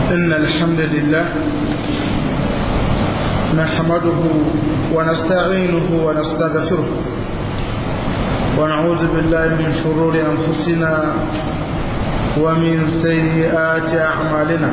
إن الحمد لله نحمده ونستعينه ونستغفره ونعوذ بالله من شرور أنفسنا ومن سيئات أعمالنا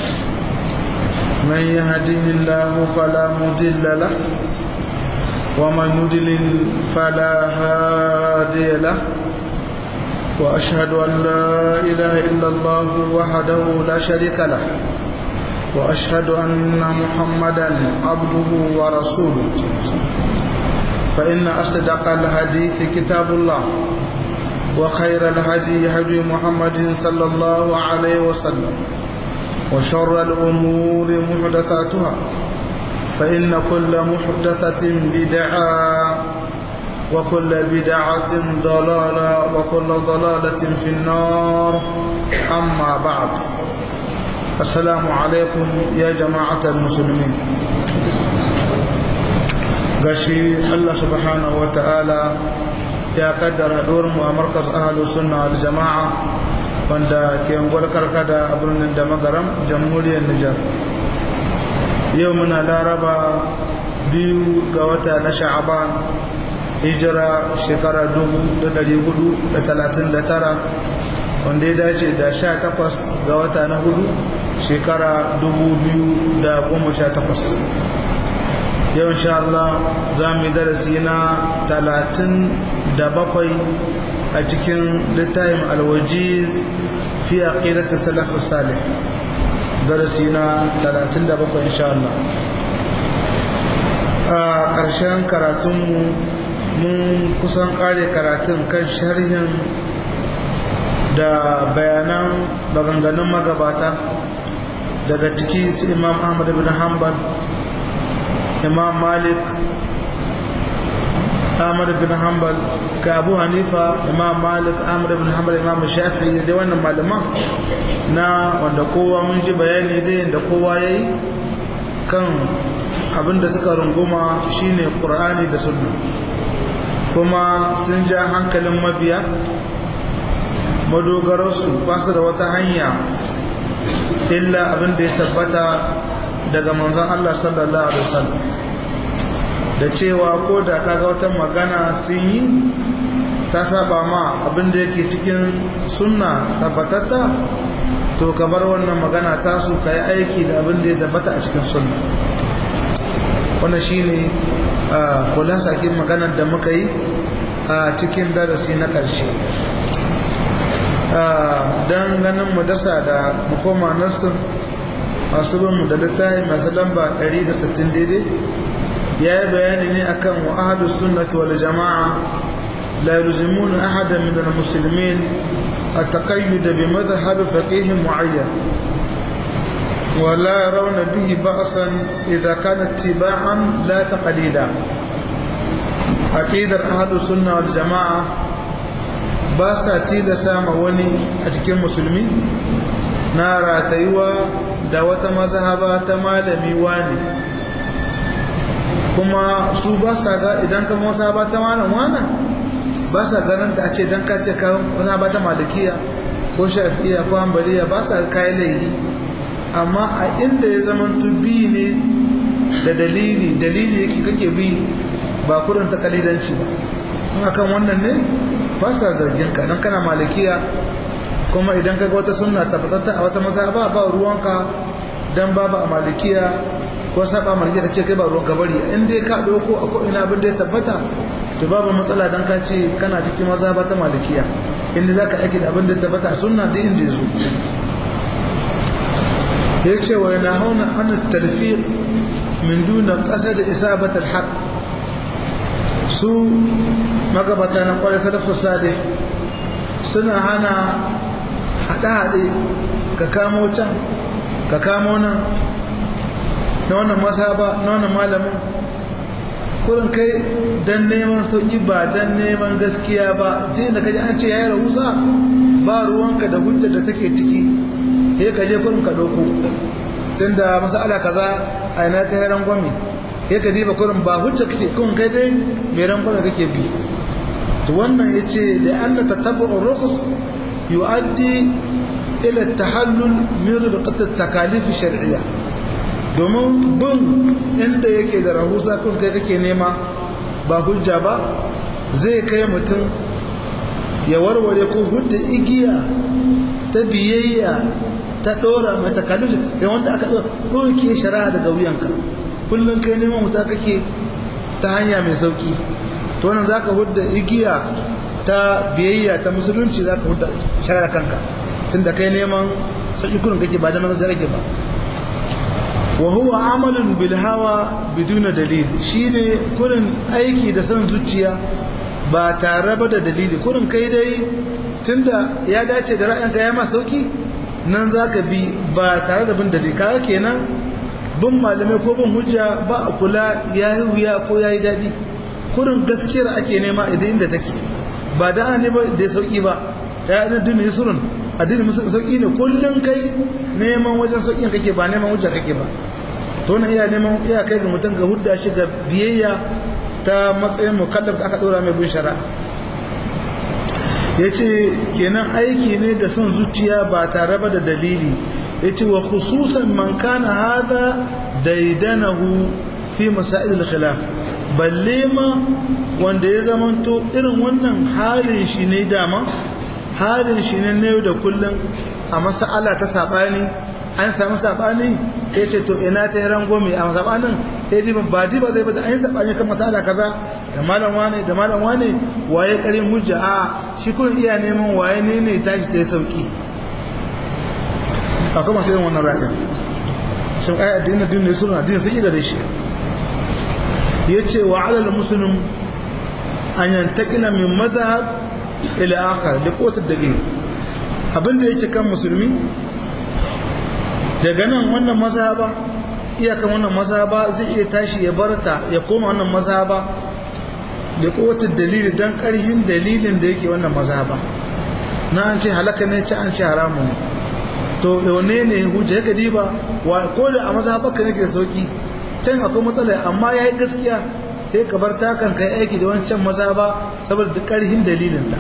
من يهده الله فلا مضل له ومن يضلل فلا هادي له وأشهد أن لا إله إلا الله وحده لا شريك له وأشهد أن محمدا عبده ورسوله فإن أصدق الحديث كتاب الله وخير الهدي هدي محمد صلى الله عليه وسلم وشر الأمور محدثاتها فإن كل محدثة بدعة وكل بدعة ضلالة وكل ضلالة في النار أما بعد السلام عليكم يا جماعة المسلمين gashi Allah subhanahu wa ta'ala ya kaddara mu a markaz ahalu sunna wal jama'a wanda ke ngwal karkada a birnin da magaram jamhuriyar Nijar yau muna laraba biyu ga wata na sha'aban hijira shekara 439 wanda ya dace da 18 ga wata na hudu shekara 2018 yau insha Allah za mu yi darasi na 37 a cikin littafin alwajiz fi aqidati salafus salih darasi na 37 insha Allah a ƙarshen karatunmu mun kusan ƙare karatun kan sharhin da bayanan maganganun magabata daga ciki su imam ahmad bin hanbal imam malik ahmad bin hanbal ka abu hanifa imam malik ahmad bin hanbal imam shafi'i da wannan malaman na wanda kowa mun ji bayani dai da kowa ya yi kan abinda suka runguma shine qur'ani da sunna kuma sun ja hankalin mabiya madogararsu ba su da wata hanya illa abinda ya tabbata daga manzon Allah sallallahu alaihi wasallam da cewa ko da kaga wata magana sun yi ta saba ma abinda yake cikin sunna tabbatatta to ka bar wannan magana tasu ka yi aiki da abinda ya tabbata a cikin sunna wannan shine kula sakin maganar da muka yi a cikin darasi na ƙarshe don ganin mu dasa da makoma nassin masu binmu da littafi masu lamba 160 daidai ya yi bayani ne akan wa ahadu sunnati wal jama'a la yulzimun ahadan min al-muslimin at-taqayyud bi madhhab faqih mu'ayyan ولا يرون به بأسا إذا كان اتباعا لا تقليدا عقيدة أهل السنة والجماعة باسا تيلا ساما وني أتكين مسلمي نارا تيوا دوات مذهبا تمالمي واني kuma su ba sa ga idan ka motsa ba ta malam wana ba sa ganin da a ce dan ka ce ka wani ba ta malikiya ko shafiya ko hanbaliya ba sa kayan laifi amma a inda ya zama bi ne da dalili dalili yake kake bi ba kudin ta kalidanci ba in akan wannan ne ba sa zargin ka dan kana malikiya kuma idan kaga wata sunna tabbatatta a wata masa ba ba ruwanka dan babu a malikiya ko saba malikiya kace kai ba ruwanka bari in dai ka dauko a ko ina abin da ya tabbata to babu matsala dan ka ce kana cikin maza ba ta malikiya inda zaka aiki da abin da ya tabbata a sunna duk inda ya zo ya ce wa yana hauna hannun tarfi min duna ƙasa da isabatar haƙ su magabata na kwarai sadafu sade suna hana haɗe-haɗe ka kamo can ka kamo nan na wannan masaba na wannan malamin kurin kai don neman sauƙi ba don neman gaskiya ba jini da kaji an ce ya yi rahusa ba ruwanka da hujjar da take ciki sai ka je kurin ka ɗauko tun da masala kaza a ina ta yaran gwami sai ka diba kurin ba hujja kake kun kai dai mai ran gwami kake bi to wannan ya ce da an ta tabba'in rukus yu'addi ila tahallul min rubqat takalif shar'iyya domin bin inda yake da rahusa kun kai kake nema ba hujja ba zai kai mutum ya warware ko hudda igiya ta biyayya ta dora mai takalif da wanda aka ɗauke shari'a daga wuyanka kullum kai neman wuta kake ta hanya mai sauki to wannan zaka hudda igiya ta biyayya ta musulunci zaka hudda shari'a kanka tunda kai neman sauki kullum kake ba da maza rage ba wa huwa amalun bil hawa biduna dalil shine kurin aiki da san zuciya ba tare ba da dalili kurin kai dai tunda ya dace da ra'ayinka ya ma sauki nan zaka bi ba tare da bin dalili kaga kenan bin malamai ko bin hujja ba a kula yayi wuya ko yayi dadi kurin gaskiyar ake nema idan inda take ba da ana nema da sauki ba ya ina dinin yusurun addini musulun sauki ne kullum kai neman wajen sauƙin kake ba neman hujja kake ba to na iya neman iya kai ga mutum ga hudda shi ga biyayya ta matsayin mukallaf da aka ɗora mai bin shari'a ya ce kenan aiki ne da son zuciya ba tare ba da dalili ya ce wa khususan man kana hada daidanahu fi masa'il khilaf balle ma wanda ya zamanto irin wannan halin shi ne dama halin shi ne na yau da kullum a masa'ala ta saɓani an samu saɓani ya ce to ina ta yi rangomi a saɓanin ya ji ba di ba zai bata an yi saɓani kan masa'ala kaza da malam wane da malam wane waye ƙarin hujja a shi kun iya neman waye ne ne tashi ta yi sauƙi akwai masu yin wannan ra'ayin shin ai addinin addinin suna addinin sai da shi ya ce wa alal musulun an yantakila min mazhab ila akhar da kotar dalil abinda yake kan musulmi daga nan wannan mazhaba iyakan wannan mazhaba zai iya tashi ya barta ya koma wannan mazhaba da kotar dalili dan karhin dalilin da yake wannan mazhaba na an ce halaka ne ce an ce haramu ne to yaune ne hujja ga diba wa ko da a mazhabar ka nake sauki can akwai matsala amma yayi gaskiya sai ka bar takan kai aiki da wancan mazhaba saboda karhin dalilin ta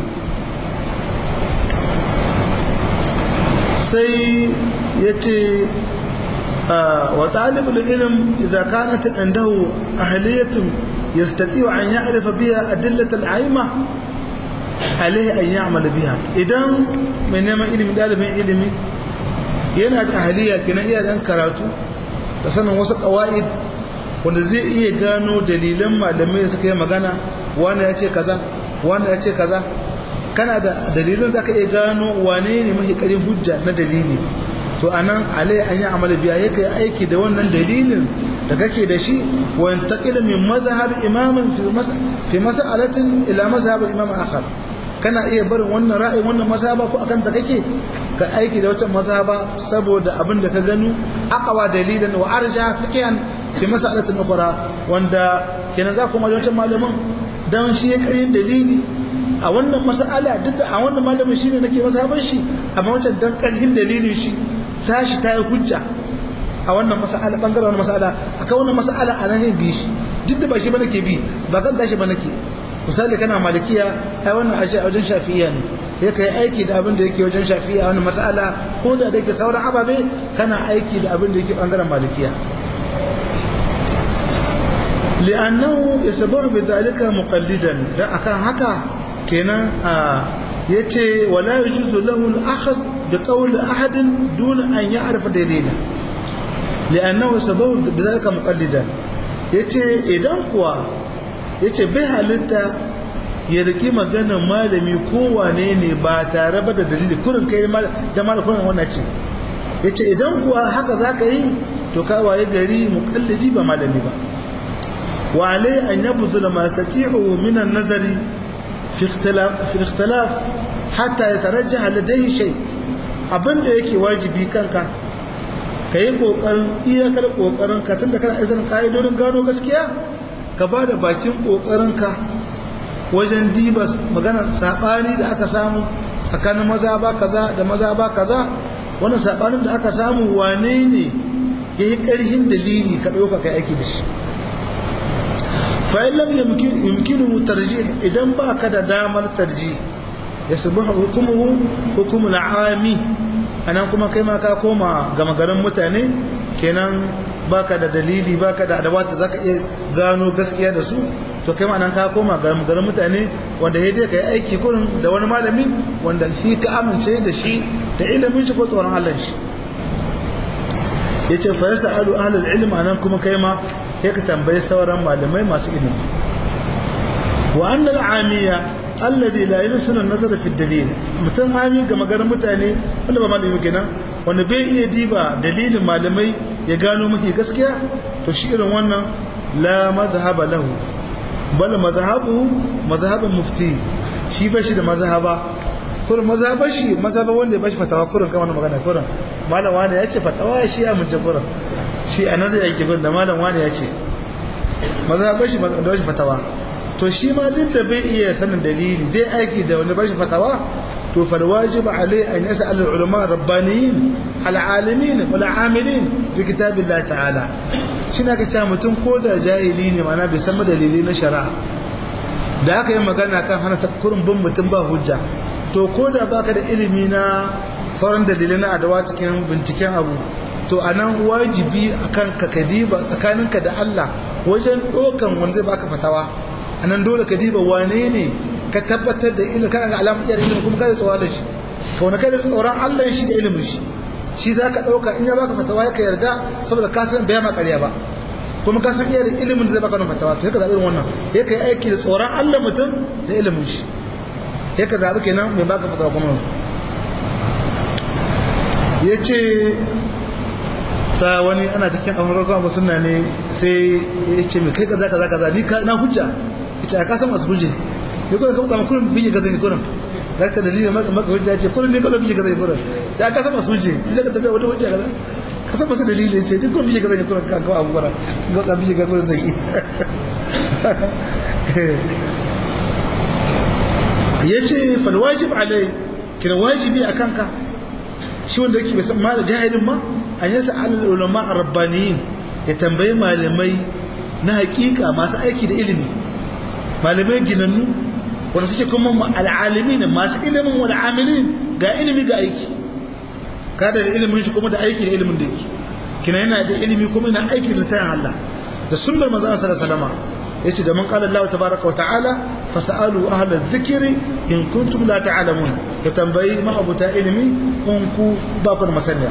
sai ya ce wa ɗalibul ilm idza kanat indahu ahliyatun yastati'u an ya'rifa biha adillatal aima alaihi an ya'mal biha idan mai neman ilimi dalibin ilimi yana da ahliya kina iya dan karatu da sanin wasu qawaid wanda zai iya gano dalilan malamai da suka yi magana wani ya ce kaza wani ya ce kaza kana da dalilin zaka iya gano wane ne mafi karin hujja na dalili to anan alai an yi amala biya yake aiki da wannan dalilin da kake da shi wa intaqila min mazhab imamin fi mas'alatin ila mazhab imam akhar kana iya barin wannan ra'ayin wannan mazhaba ko akan ta kake ka aiki da wata mazhaba saboda abin da ka gano aqwa dalilan wa arja fiqhan fi mas'alatin ukhra wanda kenan za ku ma wancan malamin dan shi ya karin dalili a wannan mas'ala duk da a wannan malamin shine nake mazhaban shi amma wancan dan karhin dalilin shi tashi ta yi hujja a wannan mas'ala bangaren wannan mas'ala akan wannan mas'ala a nan bi shi duk da ba shi ba nake bi ba kan tashi ba nake misali kana malikiya ai wannan ashe a wajen shafi'iyya ne sai kai aiki da abin da yake wajen shafi'iyya a wannan mas'ala ko da dake sauran ababe kana aiki da abin da yake bangaren malikiya li'annahu yasbahu bidhalika muqallidan dan akan haka kenan yace wala yajuzu lahu al-akhadh bi qawli ahadin dun an ya'rifa dalila li'annahu sababu bidhalika muqallidan yace idan kuwa yace bai halitta ya riki maganar malami ko wane ne ba tare ba da dalili kurin kai da malamin wannan ce yace idan kuwa haka zaka yi to ka waye gari muqallidi ba malami ba wa alai an yabzula ma yastati'u min an-nazari fi ikhtilaf fi ikhtilaf hatta yatarajjaha ladayhi shay abinda yake wajibi kanka ka yi ƙoƙarin iyakar ƙoƙarinka tun da kana izinin ƙa'idodin gano gaskiya ka ba da bakin ƙoƙarinka wajen diba maganar saɓani da aka samu tsakanin maza ba kaza da maza ba kaza wannan saɓanin da aka samu wane ne ya yi ƙarhin dalili ka ɗauka kai aiki da shi fa'in lam yumkinu tarji idan ba ka da damar tarji ya sabu hukumuhu hukumul ami anan kuma kai ma ka koma gama garin mutane kenan baka da dalili baka da adawata zaka iya gano gaskiya da su to kai ma nan ka koma gama garin mutane wanda ya dai kai aiki kurin da wani malami wanda shi ka amince da shi da ilimin shi ko tsoron Allah shi yace fa yasalu ahlul ilm anan kuma kai ma sai ka tambayi sauran malamai masu ilimi wa anna al-amiya alladhi la yusunu an-nazar fi ad-dalil mutum ami ga maganar mutane wanda ba malami kenan wanda bai iya diba dalilin malamai ya gano miki gaskiya to shi irin wannan la madhhaba lahu bal madhhabu madhhabun mufti shi ba shi da mazhaba kurin mazhabar shi mazhaba wanda ya bashi fatawa kurin kamar magana kurin malam wani ya ce fatawa shi ya mun kurin shi anan zai yake kurin da malam wani ya ce mazhabar shi da bashi fatawa to shi ma duk da bai iya sanin dalili zai aiki da wani bashi fatawa to fal wajib alai an yas'al al ulama rabbaniyin al alimin wal amilin bi kitabillah ta'ala shi na kace mutum ko da jahili ne mana bai san dalili na shari'a da aka yi magana kan hana takurin bin mutum ba hujja to ko da baka da ilimi na sauran dalilai na adawa cikin binciken abu to a nan wajibi akan ka kadiba tsakaninka da Allah wajen ɗaukan wanda zai baka fatawa a nan dole ka diba wane ne ka tabbatar da ilimin kana ga alamun iyar ilimin kuma kada tsoron da shi ka wani kada tsoron Allah shi da ilimin shi shi za ka ɗauka in ya baka fatawa ya ka yarda saboda ka san bai ma ƙarya ba kuma ka san iyar ilimin da zai baka fatawa to ya ka zaɓi wannan ya ka yi aiki da tsoron Allah mutum da ilimin shi ya ka zaɓi kenan mai baka fatawa kuma ya ce ta wani ana cikin amurka kuma suna ne sai ya ce mai kai kaza kaza kaza ni na hujja ya ce a kasan masu hujje ya kuma kama kurin bige gaza ne kurin za ka dalilin maka hujja ya ce kurin ne kawai bige gaza ne kurin ya kasan masu hujje ya ka tafiya wata hujja kaza kasan masu dalilin ce duk kurin bige gaza ne kurin kan kawo abu kurin ga ka bige gaza kurin zai yi ya ce falwajib alai kira wajibi a kanka shi wanda yake bai san ma da jahilin ma an yasa alal ulama rabbaniyin ya tambayi malamai na hakika masu aiki da ilimi malamai ginannu wanda suke kuma al'alimin masu ilimin wal amilin ga ilimi ga aiki kada da ilimin shi kuma da aiki da ilimin da yake kina yana da ilimi kuma yana aiki da tayin Allah da sunnar manzon sallallahu alaihi wasallam yace da man qala Allah tabaaraka wa ta'ala fasalu ahla dhikri in kuntum la ta'lamun ya tambayi ma abuta ilimi kun ku ba ku masaniya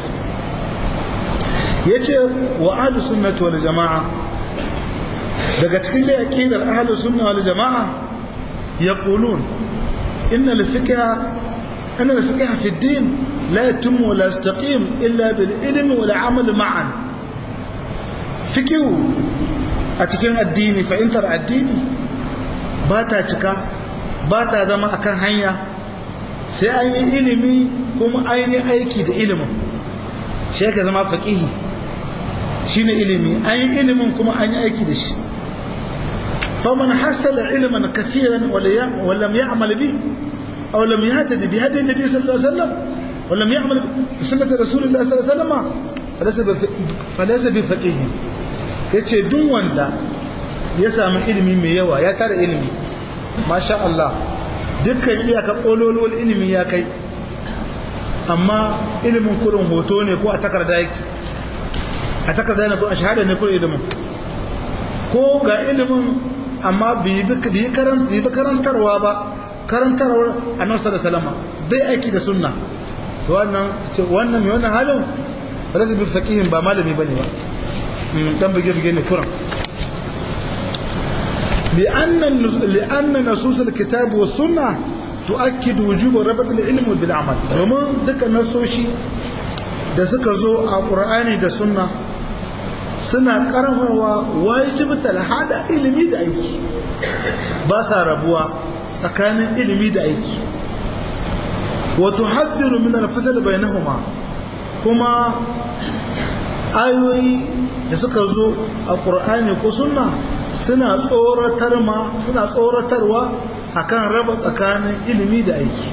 yace wa ahlu sunnati wal jamaa daga cikin aqidar ahlu sunna wal jamaa yaqulun inna al fiqha anna al fiqha fi ad-din la yatim wa la yastaqim illa bil ilmi wal amal ma'an fiqhu a cikin addini fahimtar addini ba ta cika ba ta zama akan hanya sai an yi ilimi kuma an yi aiki da ilimin shi ka zama faƙihi shi ne ilimi an yi ilimin kuma an yi aiki da shi faman hasala ilimin kafiran wallam ya amal bi aw lam yahtadi bi hadi nabi sallallahu alaihi wasallam wallam ya amal bi sunnati rasulillah sallallahu alaihi wasallam falaysa bi faqihi yace duk wanda ya samu ilimi mai yawa ya tara ilimi masha Allah dukkan iyaka kololuwar ilimi ya kai amma ilimin kurin hoto ne ko a takarda yake a takarda ne ko a shahada ne ko ilimin ko ga ilimin amma bai bi karantarwa ba karantarwar annabi sallallahu alaihi wasallam bai aiki da sunna to wannan wannan mai wannan halin rasu bi faqihin ba malami bane ba dan bige bige ne kuran لأن لأن نصوص الكتاب والسنة تؤكد وجوب ربط العلم بالعمل ومن ذلك نصوشي da suka zo a ƙur'ani da sunna suna ƙarfawa wajibtar hada ilimi da aiki ba sa rabuwa tsakanin ilimi da aiki wato haddiru min alfasal bainahuma kuma ayoyi da suka zo a ƙur'ani ko sunna suna tsoratar ma suna tsoratarwa akan raba tsakanin ilimi da aiki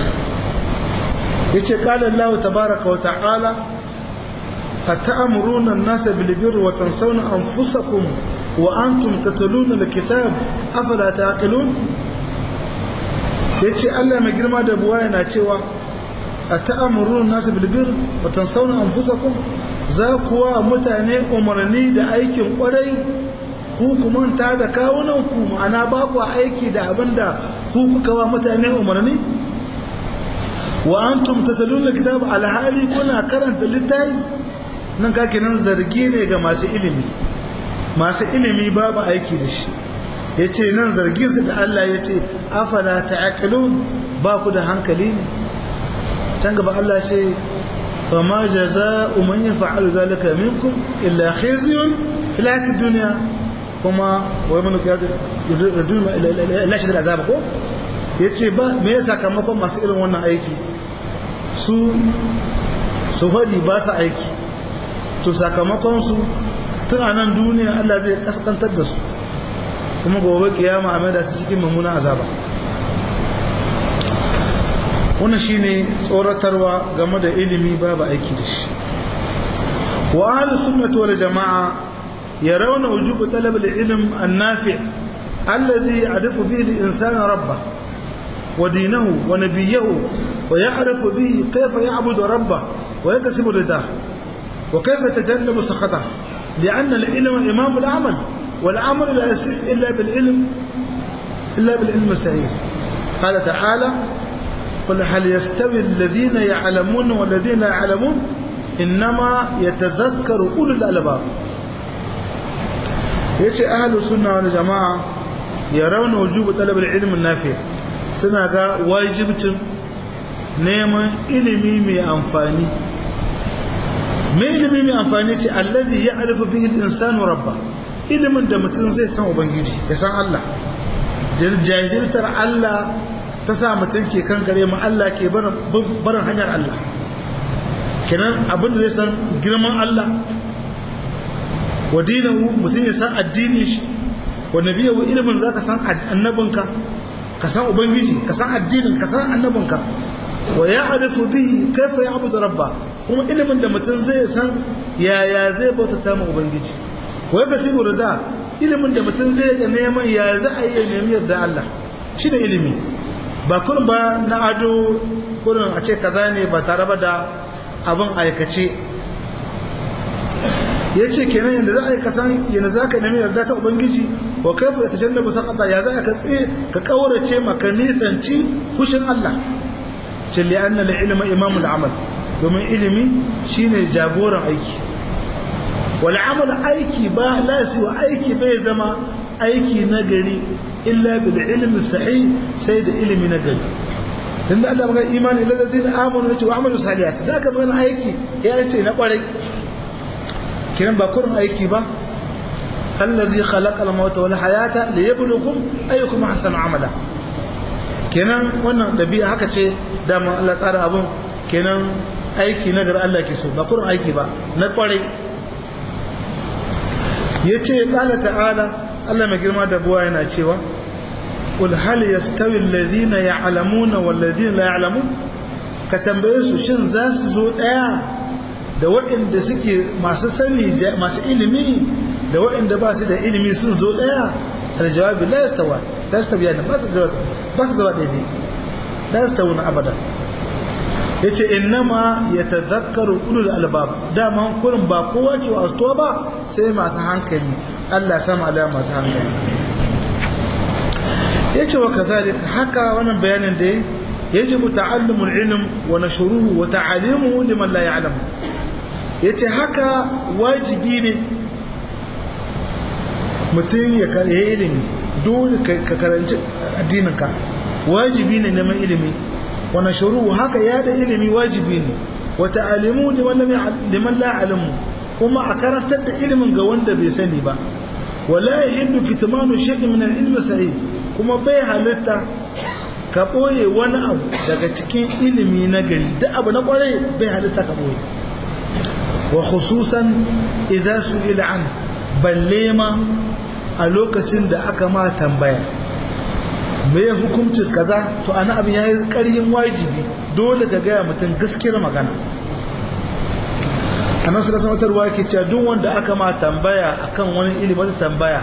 yace qala Allah tabaaraka wa ta'ala ata'muruna an-nasa bil birri wa tansawna anfusakum wa antum tatluna al-kitab afala taqilun yace Allah mai girma da buwa yana cewa ata'amuruna nasu bil bir wa tansawna anfusakum za kuwa mutane umarni da aikin kwarai ku kuma ta da kawunan ku ma'ana ba ku aiki da abinda ku kuka wa mutane umarni wa antum tataluna kitab alhali kuna karanta littafi nan kake nan zargi ne ga masu ilimi masu ilimi babu aiki da shi yace nan zargin su da Allah yace afala ta'qilun ba ku da hankali ne can gaba Allah ce fama jaza'u man yaf'alu zalika minkum illa khizyun fil hayatid dunya kuma wai mun ga yadun ila shi da azaba ko yace ba me ya sakamakon masu irin wannan aiki su su hadi ba su aiki to sakamakon su tun a nan duniya Allah zai kaskantar da su kuma gobe kiyama a maida su cikin mummuna azaba wannan shine tsoratarwa game da ilimi babu aiki da shi wa ahlus sunnati wal jamaa yarawna wujub talab al ilm an nafi' alladhi ya'rifu bihi al insana rabbah wa dinahu wa nabiyyahu wa ya'rifu bihi kayfa ya'budu rabbah wa yakasibu ridah wa kayfa yatajannabu sakhatah لأن العلم إمام العمل والعمل لا يصح إلا بالعلم إلا بالعلم الصحيح قال تعالى قل هل يستوي الذين يعلمون والذين لا يعلمون إنما يتذكر أولو الألباب yace ahlus sunna wal jamaa yarawna wujub talab al-ilm an-nafi' suna ga wajibcin neman ilimi mai amfani mai ilimi mai amfani ce allazi ya'rifu bihi al-insanu rabba ilimin da mutum zai san ubangiji ya san Allah jahiltar Allah ta sa mutum ke kan gare mu Allah ke barin hanyar Allah kenan abinda zai san girman Allah wa dinahu mutum ya san addini shi wa nabiyahu ilimin zaka san annabinka ka san ubangiji ka san addinin ka san annabinka wa ya'rifu bihi kaifa ya'budu rabba kuma ilimin da mutum zai san yaya zai bautata ma ubangiji wa yakasibu rida ilimin da mutum zai ga neman ya za a yi nemi yarda Allah shi da ilimi ba kurin ba na ado kurin a ce kaza ne ba tare ba da abin aikace ya ce kenan yadda za a yi kasan yana za ka nemi yarda ta ubangiji wa kaifa ya tashan da ba sakata ya za ka tsaye ka kaurace maka nisanci kushin Allah ce li anna la ilma imamul amal domin ilimi shine jagoran aiki wal amal aiki ba lasi wa aiki bai zama aiki na gari illa bil ilmi sahih sai da ilimi na gari dan da Allah magana imani lil ladina amanu wa amalu salihat da aka magana aiki ya ce na kwarai kiran ba kurin aiki ba allazi khalaqa al-mauta wal hayata liyabluwakum ayyukum ahsanu amala kenan wannan dabi'a haka ce dama Allah tsara abun kenan aiki na gar Allah ke so ba kurin aiki ba na kwarai yace qala ta'ala Allah mai girma da buwa yana cewa qul hal yastawi alladhina ya'lamuna wal ladina la ya'lamun ka tambaye su shin za su zo daya da waɗanda suke masu sani masu ilimi da waɗanda ba su da ilimi sun zo ɗaya aljawabi la yastawa la yastawi yana ba su da ba su da daidai la yastawi na abada yace innama yatadhakkaru ulul albab dama kurin ba kowa ke wasto ba sai masu hankali Allah sama da masu hankali yace wa kazalika haka wannan bayanin da yajibu ta'allumul ilm wa nashruhu wa ta'alimuhu liman la ya'lamu ya ce haka wajibi ne mutum ya kare ilimi dole ka karanci addininka wajibi ne neman ilimi wani shuru haka ya da ilimi wajibi ne wata alimu liman la'alimu kuma a karantar da ilimin ga wanda bai sani ba wala ya hindu kitmanu shaɗi min ilmi sahi kuma bai halitta ka ɓoye wani abu daga cikin ilimi na gari da abu na ƙwarai bai halitta ka ɓoye wa khususan idan su an balle ma a lokacin da aka ma tambaya mai hukuncin kaza to ana abin ya yi ƙaryin wajibi dole ka gaya mutum gaskiyar magana a nan suna sanatarwa ke cewa duk wanda aka ma tambaya akan wani ilimi wata tambaya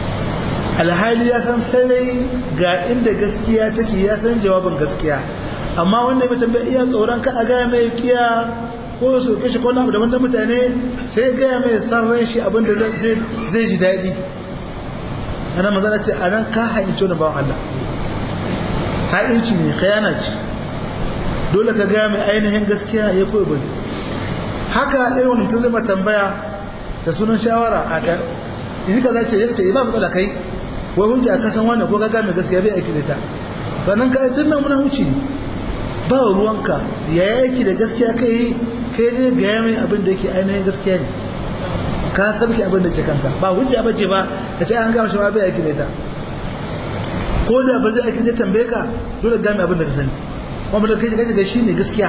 alhali ya san sarai ga inda gaskiya take ya san jawabin gaskiya amma wanda mai tambaya iya tsoron ka a gaya mai kiya ko su kashe ko abu daban da mutane sai gaya mai san ran shi abinda zai ji daɗi ana mazana ce a nan ka hainci wani bawan Allah ha'inci ne khayana ce dole ka gaya mai ainihin gaskiya ya koyi bari haka irin wani mutum zai tambaya da sunan shawara a ga in ka zace ya ce ba matsala kai wai hunja a kasan wani ko ka gaya mai gaskiya bai aiki da ta to nan ka tun nan muna huci ba ruwanka ya yi aiki da gaskiya kai kai zai gaya mai abin da yake ainihin gaskiya ne ka sabki abin da ke kanka ba hujja ba ce ba ka ce an gama shi ba bai aiki da ita ko da ba zai aiki zai tambaye ka dole gami abin da ka sani kuma da kai kaje ga shi ne gaskiya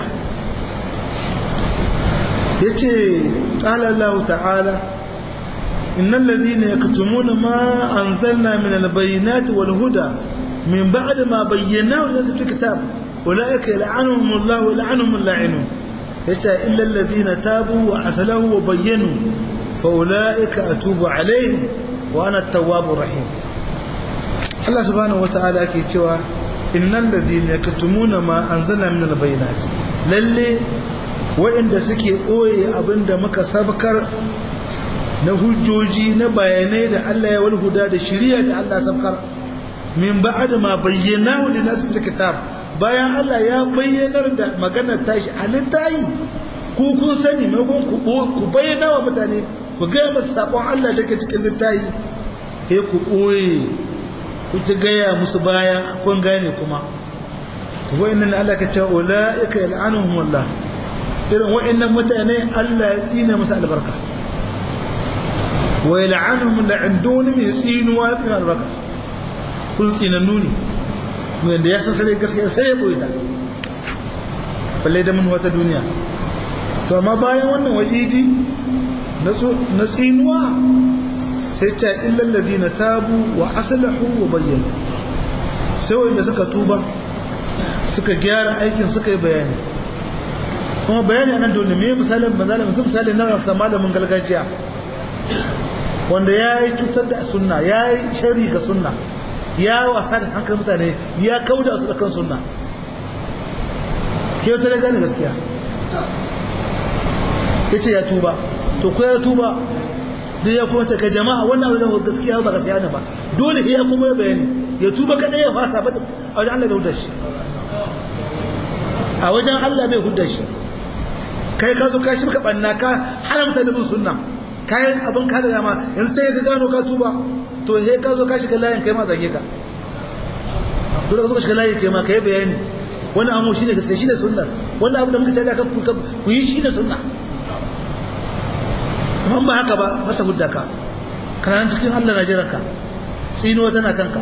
yace qala Allah ta'ala innal ladhina yaktumuna ma anzalna min al-bayyinati wal huda min ba'd ma bayyanahu lin fi kitab ulaika yal'anuhum Allah wa yal'anuhum al-la'inun yace illa alladhina tabu wa aslahu wa bayyanu fa ulaika atubu alaihim wa ana at-tawwabur rahim Allah subhanahu wa ta'ala yake cewa innal ladhina yaktumuna ma anzalna min al-bayyinati lalle wa'inda suke ɓoye abinda muka sabkar na hujjoji na bayanai da Allah ya walhuda da shirya da Allah sabkar min ba'ad ma bayyana wa linas fil kitab bayan Allah ya bayyanar da maganar tashi a littayi ku kun sani maimakon ku ku bayyana wa mutane ku ga musu sakon Allah da ke cikin littayi sai ku ɓoye ku ci gaya musu baya kun gane kuma wa'annan Allah ka ce ulaika yal'anuhum Allah irin wa'annan mutane Allah ya tsine musu albarka wa yal'anuhum la'indun min tsinuwa fi albarka kun tsinannu ne mun da ya san sai gaskiya sai ya boye ta balle da mun wata duniya to amma bayan wannan wa'idi na tsinuwa sai ta illal ladina tabu wa aslahu wa bayyana sai wanda suka tuba suka gyara aikin suka yi bayani kuma bayani a nan dole me misalin misalin misalin na rasa malamin gargajiya wanda ya yi cutar da sunna ya yi shari ga sunna ya wasa da hankali mutane ya kauda su da kan sunna ke wata da gane gaskiya ya ce ya tuba to ko ya tuba duk ya kuma ce ka jama'a wannan abu da gaskiya ba gaskiya ne ba dole ya kuma ya bayani ya tuba kadai ya fasa ba a wajen Allah bai hudda shi a wajen Allah bai hudda shi kai ka zo ka shi ka banna ka hana mutane bin sunna kayan abin ka da dama yanzu sai ka gano ka tuba to sai ka zo ka shiga layin kai ma zage ka dole ka zo ka shiga layin kai ma kai bayani wani amu shine gaskiya shine sunna wannan abu da muka tada ka ku yi shine sunna amma ba haka ba mata hudda ka kana cikin Allah na jiran ka tsinuwa tana kanka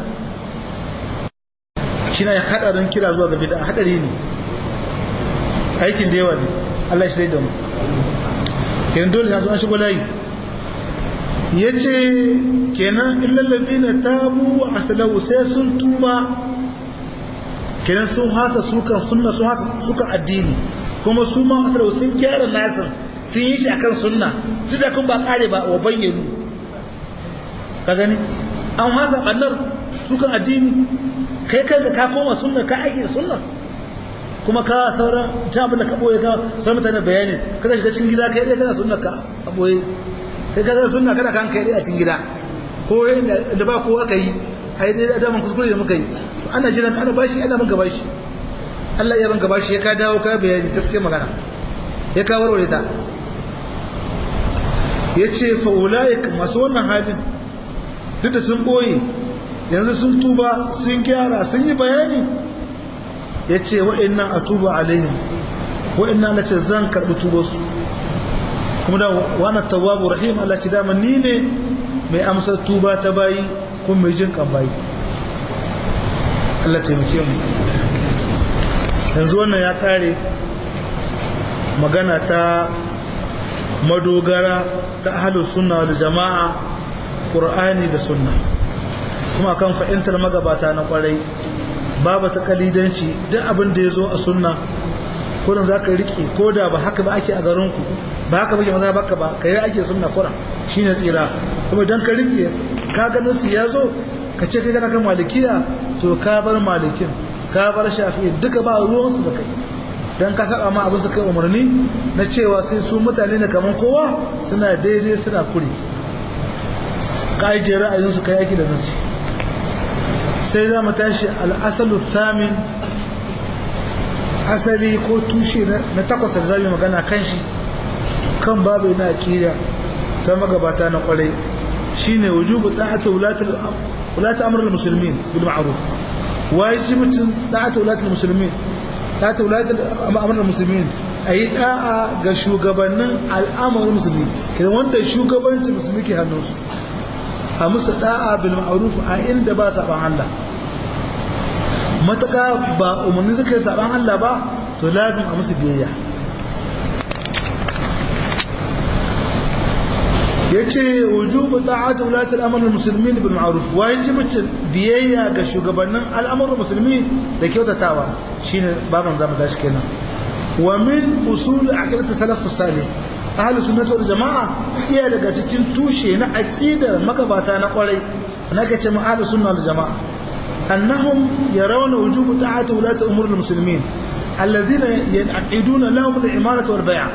shi na hadarin kira zuwa ga bid'a hadari ne aikin da yawa ne Allah shi da mu kenan dole sai an shigo layi yace kenan illal ladina tabu wa aslahu sai sun tuba kenan sun hasa sukan sunna sun hasa sukan addini kuma su ma aslahu sun kyara nasin sun yi shi akan sunna su da kun ba kare ba wa bayyanu ka gani an hasa bannar sukan addini kai kanka ka koma sunna ka aiki da sunna kuma ka sauran ta abin da ka boye ka sai mutane bayani kada shiga cikin gida kai dai kana sunna ka a boye kai ka ga sunna kana kan kai dai a cikin gida ko da ba kowa kai ai dai da daman kuskure da muka yi to ana jiran ana bashi ana ban bashi Allah ya ban bashi ya ka dawo ka bayani gaskiya magana ya ka warware ta yace fa ulaik masu wannan halin duk da sun boye yanzu sun tuba sun gyara sun yi bayani ya ce wa'innan a tuba alaihim wa'innan na ce zan karɓi tubarsu kuma da wani tawabu rahim Allah ci dama ni ne mai amsar tuba ta bayi kuma mai jin kan bayi Allah taimake mu yanzu wannan ya kare magana ta madogara ta ahalus sunna da jama'a ƙur'ani da sunna kuma kan fahimtar magabata na kwarai babu ta kalidanci duk abin da ya zo a sunna kurin za ka riƙe ko da ba haka ba ake a garinku ba haka bake maza baka ba ka yi ake sunna kuran shi ne tsira kuma idan ka riƙe ka ganin su ya zo ka ce kai kana kan malikiya to ka bar malikin ka bar shafi'i duka ba ruwansu da kai don ka saba ma abin su kai umarni na cewa sai su mutane ne kamar kowa suna daidai suna kure ka ajiye ra'ayinsu kai aiki da nasi sai za mu tashi al'asalu samin asali ko tushe na takwas da zabi magana kan shi kan babu na aƙida ta magabata na kwarai shine wujubu ta'atu wulatul wulatul amrul muslimin bil ma'ruf wajibutun ta'atu wulatul muslimin ta'atu wulatul amrul muslimin ayi da'a ga shugabannin al'amarin musulmi kidan wanda shugabancin musulmi ke hannunsu a musu da'a bil ma'ruf a inda ba saban Allah mataka ba umarni suka yi saban Allah ba to lazim a musu biyayya yace wujubu ta'ati ulati al-amr al-muslimin bil ma'ruf wajibin biyayya ga shugabannin al'amuran musulmi da kyautatawa shine baban zamu tashi kenan wa min usul aqidat salaf salih ahli sunnah wal jamaa iya daga cikin tushe na aqidar magabata na kwarai naka ce ahli sunnah wal jamaa annahum yarawna wujubu ta'ati ulati umur al-muslimin alladhina yanaqiduna lahum al-imaratu wal bay'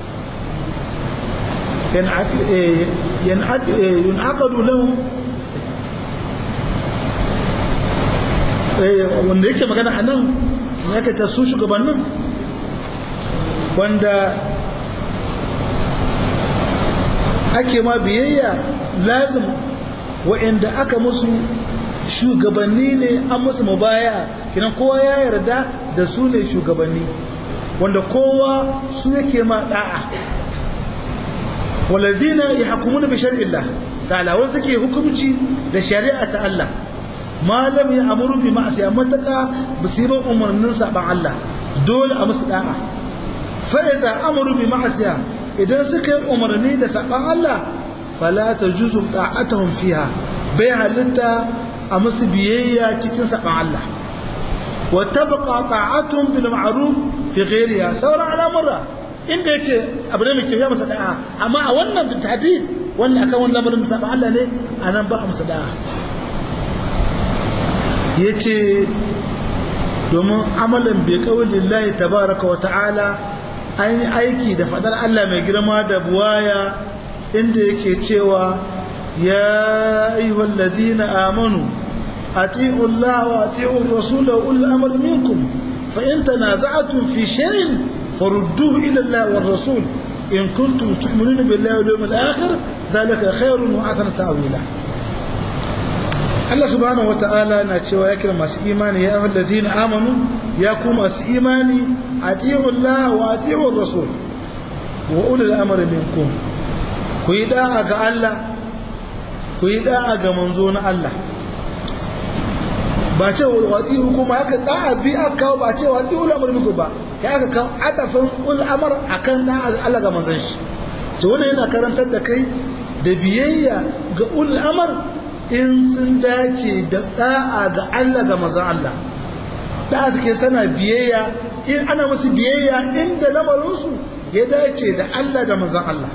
ينعقد لهم wanda yake magana a nan ya ka tasu shugabannin wanda ake ma biyayya lazim wa'anda aka musu shugabanni ne an musu mubaya kinan kowa ya yarda da su ne shugabanni wanda kowa su yake ma da'a والذين يحكمون بشرع الله تعالى وذكي حكمتي da shari'a ta Allah ma lam ya'muru bi ma'siya mataka bisiban umarnin saban Allah dole a musu da'a fa idza amuru bi ma'siya idan suka yi umarni da saban Allah fala tajuzu ta'atuhum fiha bai halitta a musu biyayya cikin saban Allah wa tabqa ta'atuhum bil ma'ruf fi ghayriha sauran al'amura inda yake abu ne mai kyau ya masa da'a amma a wannan tahdid wannan akan wannan lamarin da Allah ne anan ba a masa da'a yace domin amalan bi qaulillahi tabaaraka wa ta'ala an aiki da fadar Allah mai girma da buwaya inda yake cewa ya ayyuhal ladina amanu ati'u Allah wa ati'u ar-rasul wa ulul amri minkum fa in tanaza'tum fi shay'in فردوه إلى الله والرسول إن كنتم تؤمنون بالله واليوم الآخر ذلك خير وأحسن تأويلا Allah subhanahu wata'ala na cewa ya kira masu imani ya ayyuhal ladina amanu ya ku masu imani atiiu Allah wa atiiu Rasul wa ulul amri minkum ku yi da'a ga Allah ku yi da'a ga manzo na Allah ba ce wa atiiu kuma haka da'a bi aka kawo ba ce wa atiiu amri minkum ba ya aka kawo atafin ul amr akan da'a ga Allah ga manzon shi to wannan yana karantar da kai da biyayya ga ul amr in sun dace da da'a ga Allah ga mazan Allah da'a suke tana biyayya in ana musu biyayya inda lamarinsu ya dace da Allah da mazan Allah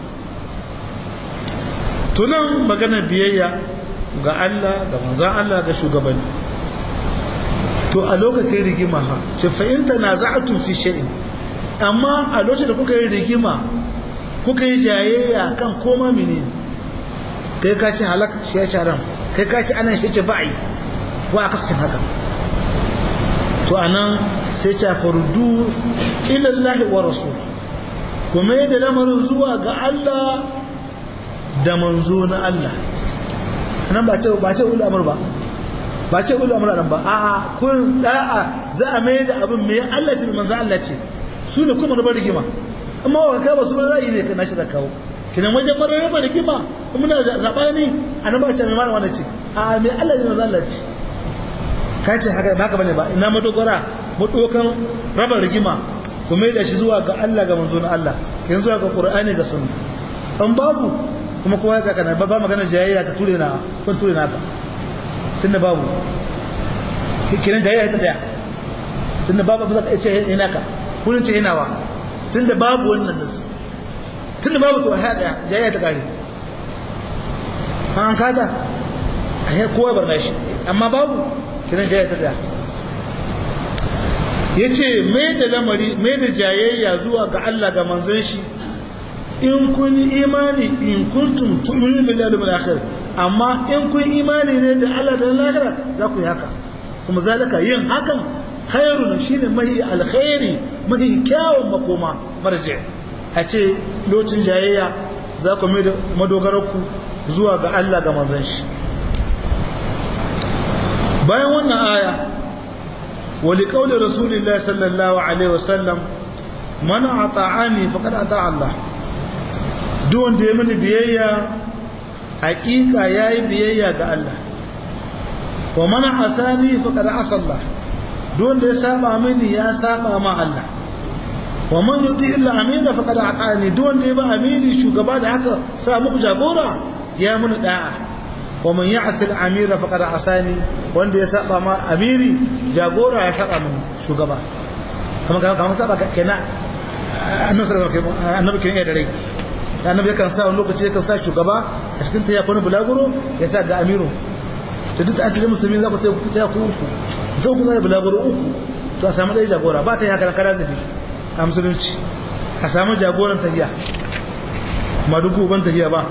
tunan maganar biyayya ga Allah ga mazan Allah ga shugabanni to a lokacin rigima ha ce fa'inta na za'atun fi sha'in amma a lokacin da kuka yi rigima kuka yi jayayya kan koma menene kai ka ce halak shi ya sharan kai ka ci anan shi ce ba'i wa aka sakin haka to anan sai ta fardu ilallahi wa rasul kuma yadda lamarin zuwa ga Allah da manzo na Allah nan ba ce ba ce ul amr ba ba ce ul amr ba a kun da'a za a mai da abin mai Allah ce manzo Allah ce su ne kuma rubar rigima amma wa ka ba su ba ra'ayi ne kana shi da kawo kinan wajen marar raba rigima muna zaɓa ne a nan ba ce mai mana wanda ce a mai Allah ne maza Allah ce ka ce haka ba ka bane ba ina madogara madokan raba rigima kuma da shi zuwa ga Allah ga manzo na Allah kin zuwa ga Qur'ani ga sunna an babu kuma kowa ya kana ba magana jayayya ka ture na kun ture na ka tunda babu kiran jayayya ta daya tunda babu ba za ka ce ina ka kullun ce ina wa tunda babu wannan nasu tun da babu to a haɗa jayya ta ƙare an kada a yi kowa barna shi amma babu kiran jayya ta ɗaya yace mai da lamari mai da jayayya zuwa ga Allah ga manzon shi in kun imani in kuntum tu'minu billahi wal akhir amma in kun imani ne da Allah da lahira za ku yi haka kuma zalika yin hakan khairun shine mahi alkhairi mahi kyawun makoma marje a ce lokacin jayayya za ku mai da madogararku zuwa ga Allah ga manzon shi bayan wannan aya wali qauli rasulillahi sallallahu alaihi wasallam man ata'ani faqad ata'a Allah duk wanda ya mini biyayya hakika yayi biyayya ga Allah wa man asani faqad asa Allah duk wanda ya saba mini ya saba ma Allah wa man yuti illa amina faqad ata'ani duk wanda ya ba amini shugaba da haka sa muku jagora ya mini da'a wa man ya'si al-amira faqad asani wanda ya saba ma amiri jagora ya saba min shugaba kuma kamar saba kenan annabi sallallahu alaihi wasallam annabi kenan da rai annabi yakan sa wani lokaci yakan sa shugaba a cikin ta ya kwana bulaguro ya sa ga amiru to duk an cikin musulmi za ku ta ta ku uku zo ku zai bulaguro uku to a samu ɗaya jagora ba ta yi haka kara zabi a musulunci a samu jagoran tahiya madugu ban tahiya ba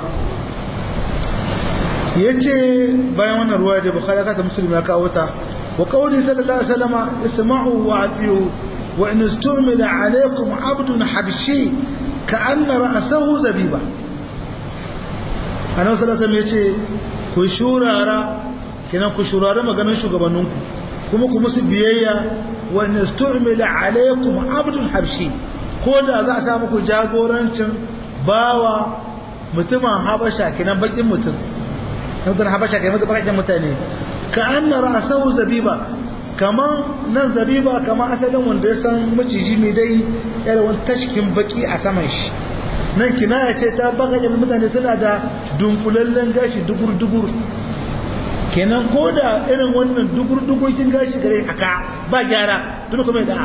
ya ce bayan wannan ruwa da bukhari ka ta musulmi ya kawo ta wa qawli sallallahu alaihi wasallam isma'u wa atiyu wa in istumila alaykum abdun habshi ka'anna ra'sahu zabiba annabi sallallahu alaihi wasallam yace ku shurara kenan ku shurara maganar shugabanninku kuma ku musu biyayya wa in istumila alaykum abdun habshi ko da za a sa muku jagorancin bawa mutumin habasha kenan bakin mutum mutum habasha kai maka bakakken mutane ka anna ra'sahu zabiba kaman nan zabiba kaman asalin wanda ya san maciji mai dai irin wani tashkin baki a saman shi nan kinaya ce ta bakakken mutane suna da dunkulallen gashi dugur dugur kenan ko da irin wannan dugur dugurkin gashi gare aka ba gyara duk kuma da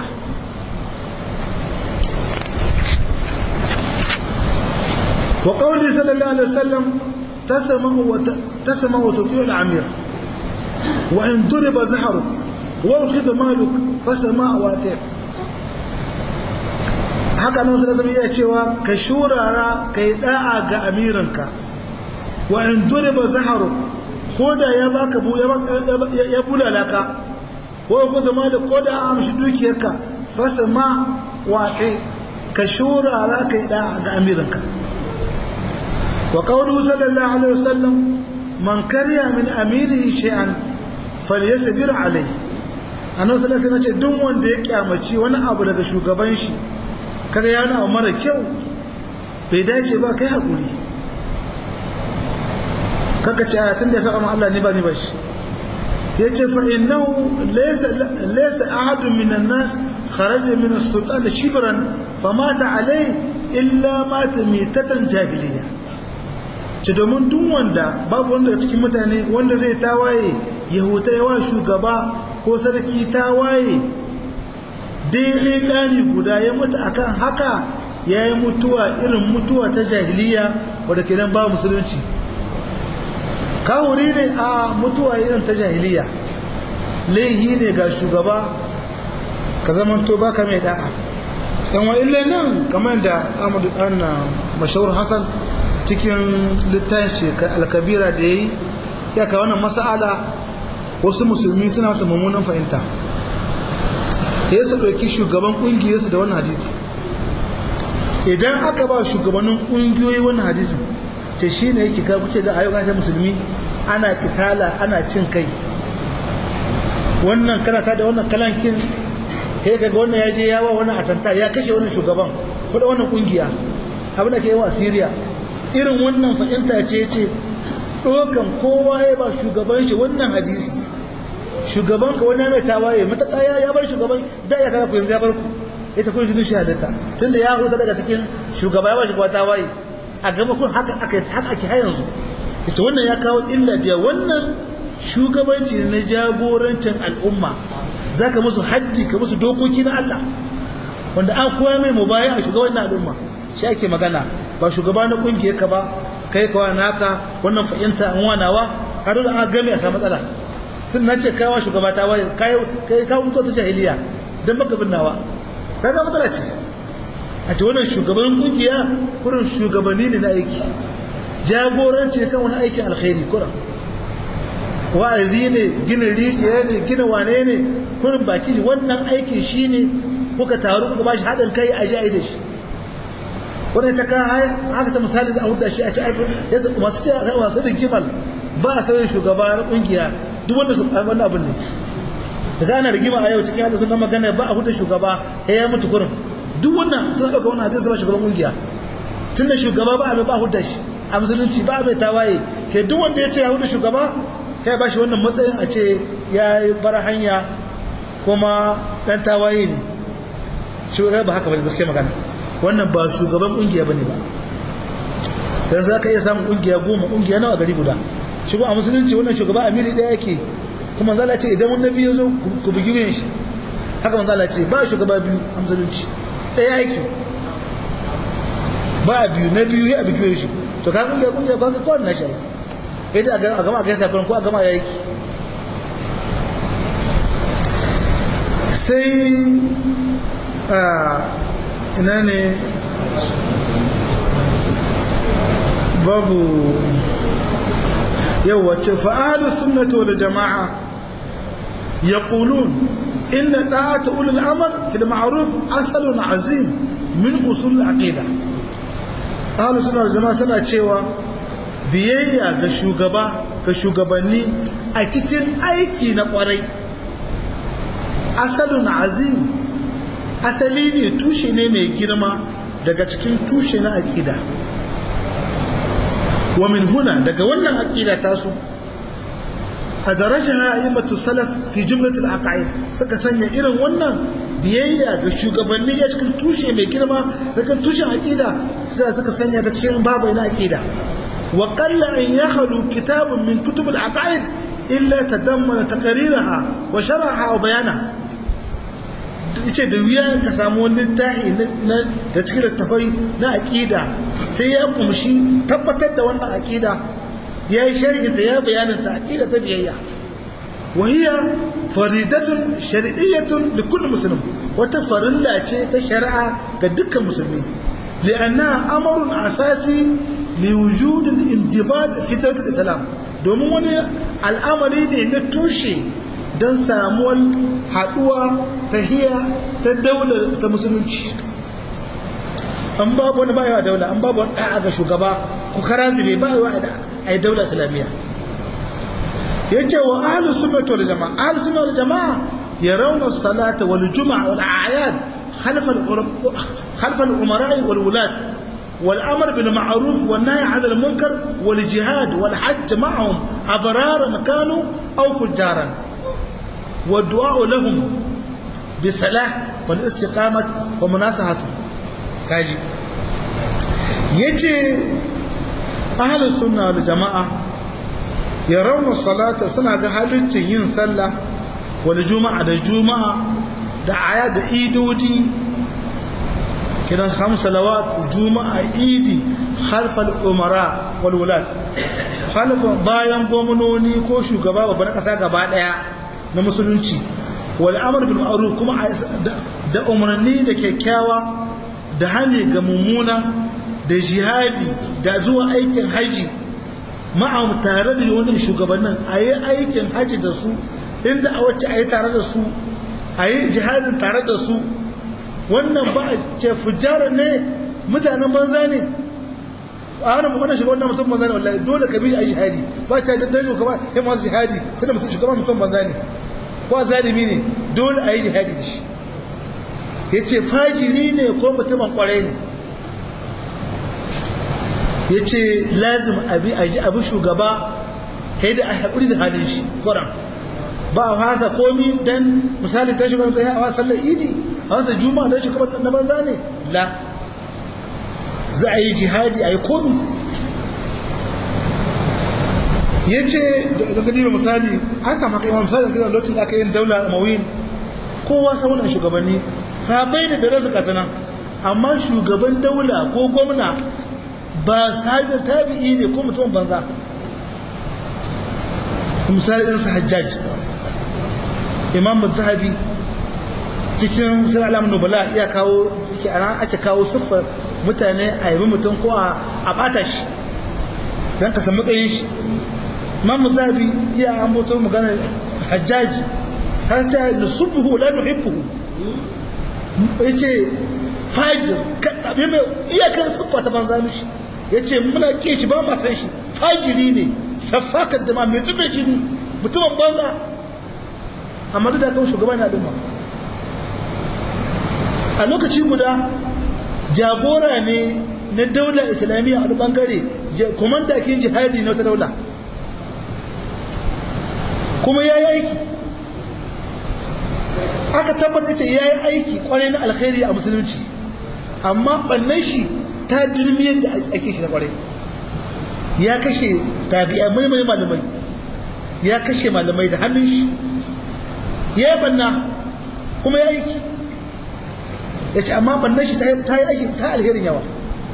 wa qawli sallallahu alaihi wasallam تسمع وت... تسمع وتطيع العمير وإن ضرب زهرك وأخذ مالك فسمع واتع haka nan sai zama iya cewa ka shurara ka yi da'a ga amirinka wa in duriba zaharu ko da ya baka bu ya bulala ka ko ku zama da ko da an amshi dukiyarka fasama wa ka shurara ka yi da'a ga amirinka وقوله صلى الله عليه وسلم من كره من أميره شيئا فليصبر عليه annabi sallallahu alaihi wasallam ce duk wanda ya kyamaci wani abu daga shugaban shi kaga ya na mara kyau bai dace ba kai hakuri kaka ce ayatun da ya saba Allah ne ba ni ba shi yace fa innahu laysa laysa ahadun minan nas kharaja min as-sultan shibran famata alayhi illa mata mitatan jahiliyya ce domin duk wanda babu wanda cikin mutane wanda zai tawaye ya huta yawa shugaba ko sarki tawaye daidai ɗani guda ya mutu akan haka ya yi mutuwa irin mutuwa ta jahiliya wadda ke nan ba musulunci kawuri ne a mutuwa irin ta jahiliya laihi ne ga shugaba ka zamanto baka mai da'a yan wa illa nan kamar da amadu anna mashahur hassan cikin littafin alkabira da ya yi ya ka wannan masa'ala wasu musulmi suna su mummunan fahimta ya su ɗauki shugaban ƙungiyarsu da wannan hadisi idan aka ba shugabannin ƙungiyoyi wannan hadisin ta shi ne yake ga kuke ga ayyuka ta musulmi ana kitala ana cin kai wannan karata da wannan kalankin sai kaga wannan ya je yawa wannan atanta ya kashe wannan shugaban ko da wannan ƙungiya abin da ke yi wa Syria irin wannan fahimta ce ce ɗokan kowa ya ba shugaban shi wannan hadisi shugaban ka wani mai tawaye mataka ya bar shugaban da ya kara ku yanzu ya bar ku ita kun shi shahadata tunda ya huta daga cikin shugaba ya ba shugaba tawaye a gaba kun haka aka haka ake har yanzu ita wannan ya kawo illa da wannan shugabanci na jagorancin al'umma zaka musu haddi ka musu dokoki na Allah wanda an koya mai mubaya a shugaban al'umma shi ake magana ba shugaba na kungiyar ka ba kai kawa naka wannan fahimta an wanawa har da aka game a samu matsala tun na ce kaiwa shugaba ta waye kai kai ka mutu ta jahiliya don baka binnawa kaga matsala ce a ce wannan shugaban kungiya kurin shugabanni ne na aiki jagoranci kan wani aikin alkhairi kurin wa'azi ne gina rijiya ne gina wane ne kurin baki wannan aikin shi ne kuka taru kuka bashi haɗin kai a ji a yi da shi wannan ta ka haka ta misali za a huda shi a ci aikin yasa masu ce a masu rigimal ba a sauyin shugaba na kungiya duk wanda su wannan abin ne da gana rigima a yau cikin hada suna magana ba a huda shugaba ya ya mutu kurin duk wannan suna ɗauka wannan hadisi ba shugaban kungiya tun da shugaba ba a ba a huda shi a musulunci ba a bai tawaye ke duk wanda ya ce ya huda shugaba ya ba shi wannan matsayin a ce ya yi bar hanya kuma ɗan tawaye ne shugaba ba haka ba gaske magana wannan ba shugaban kungiya bane ba dan za ka iya samun kungiya goma kungiya nawa gari guda shi a musulunci wannan shugaba amiri ɗaya yake kuma zala ce idan wani biyu zo ku bugi wuyan shi haka manzo Allah ce ba shugaba biyu a musulunci ɗaya yake ba biyu na biyu ya bugi wuyan shi to ka kungiya kungiya ba ka kawai na shi idan a gama a gaisa ko a gama ya yake sai ina ne babu yau wacce fa'adu sunnatu wal jama'a ya ƙulun inna ɗa'ata ulul amar fil ma'aruf asalun azim min usul aqida ahlu sunna jama'a suna cewa biyayya ga shugaba ga shugabanni a cikin aiki na kwarai asalun azim asali ne tushe ne mai girma daga cikin tushe na aƙida wa min huna daga wannan aƙida tasu a daraja a'immatu salaf fi jumlatul aqaid suka sanya irin wannan biyayya ga shugabanni ya cikin tushe mai girma daga tushen aƙida sai suka sanya ta cikin babu na aƙida wa qalla an yakhlu kitabun min kutubul aqaid illa tadammana taqriraha wa sharaha wa bayana ce da wuya ka samu wani littafi da cikin littafai na aƙida sai ya kumshi tabbatar da wannan aƙida ya yi shari'inta ya bayananta aƙida ta biyayya wahiya faridatun shari'iyyatun da kullum musulun wata farilla ce ta shari'a ga dukkan musulmi li'anna amarun asasi li wujudin indibad fitar islam domin wani al'amari ne na tushe don samuwar haɗuwa ta hiya ta daular ta musulunci an babu wani bayawa daula an babu wani ɗa'a ga shugaba ku kara zube ba a yi daular islamiyya ya ce wa ahalu sunnatu wal jama'a ahalu sunnatu wal jama'a ya rauna salata wal juma'a wal a'yad khalfal umara'i wal wulad wal amr bil ma'ruf wal nahy 'anil munkar wal jihad wal hajj ma'ahum abraran kanu aw fujaran والدعاء لهم بصلاح والاستقامة ومناصحته كاجي يجي أهل السنة والجماعة يرون الصلاة سنة هالتي ين صلى والجمعة دا جمعة دا آيات دا إيدودي كده خمس صلوات جمعة إيدي خلف الأمراء والولاد خلف bayan gwamnoni ko shugaba babban kasa gaba daya na musulunci wal amr bil ma'ruf kuma da umarni da kyakkyawa da hali ga mummuna da jihadi da zuwa aikin haji ma'am tare da wannan shugabannin ayi aikin haji da su inda a wacce ayi tare da su ayi jihadin tare da su wannan ba ce fujara ne mutanen banza ne a hannun wannan shugaban na mutum banza ne wallahi dole ka bi shi a jihadi ba ta da dare ka ba ya masu jihadi tunda mutum shugaban mutum banza ne ko zalimi ne dole a yi jihadi da shi ya ce fajiri ne ko mutumin kwarai ne ya ce lazim abi a ji abu shugaba ya da a haƙuri da halin shi ƙoran ba a fasa komi don misali ta shugaban tsaye a wasan idi a wasan juma'a don shugaban na banza ne la za a yi jihadi a yi komi ya ce da gadi misali an samu kai misali da lokacin da aka yin daula a mawin kowa saunan shugabanni sabai da dare su kasana amma shugaban daula ko gwamna ba sahabin tabi'i ne ko mutum banza misali ɗansa hajjaj imam zahabi cikin sun alamun nubala iya kawo suke ana ake kawo siffar mutane a yabi mutum ko a bata shi don ka san matsayin shi mamu zabi iya an mutu magana hajjaji har ta da subuhu la nuhibbuhu yace fajir abin mai iyakar siffa ta banza mishi yace muna ke shi ba ma san shi fajiri ne safakar da ma mai zube jini mutumin banza amma duk da kan shugaban na dumma a lokaci guda jagora ne na daular islamiyya a wani bangare komanda kin jihadi na wata daula kuma ya yi aiki aka tabbata ce ya yi aiki kwarai na alkhairi a musulunci amma bannan shi ta dirmi yadda ake shi na kwarai ya kashe tabi'a mai mai malamai ya kashe malamai da hannun shi ya yi banna kuma ya aiki ya ce amma bannan shi ta yi aiki ta alherin yawa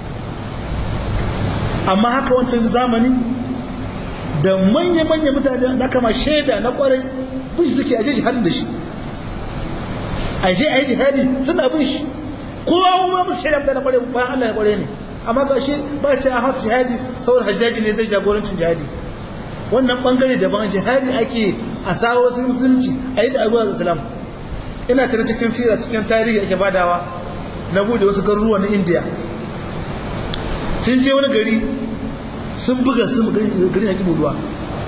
amma haka wancan zamani da manya-manya mutane da kama shaida na kwarai bin shi suke aje jihadin da shi aje a yi jihadi suna bin shi kowa kuma musu shaida mutane kwarai bayan Allah ya kwarai ne amma ga shi ba ce a hasa jihadi saboda hajjaji ne zai jagorancin jihadi wannan bangare daban jihadi ake a sawo wasu musulunci a yi da abuwa da islam ina tare cikin sira cikin tarihi ake badawa na bude wasu garuruwa na indiya sun je wani gari sun buga sun gari na kibu ruwa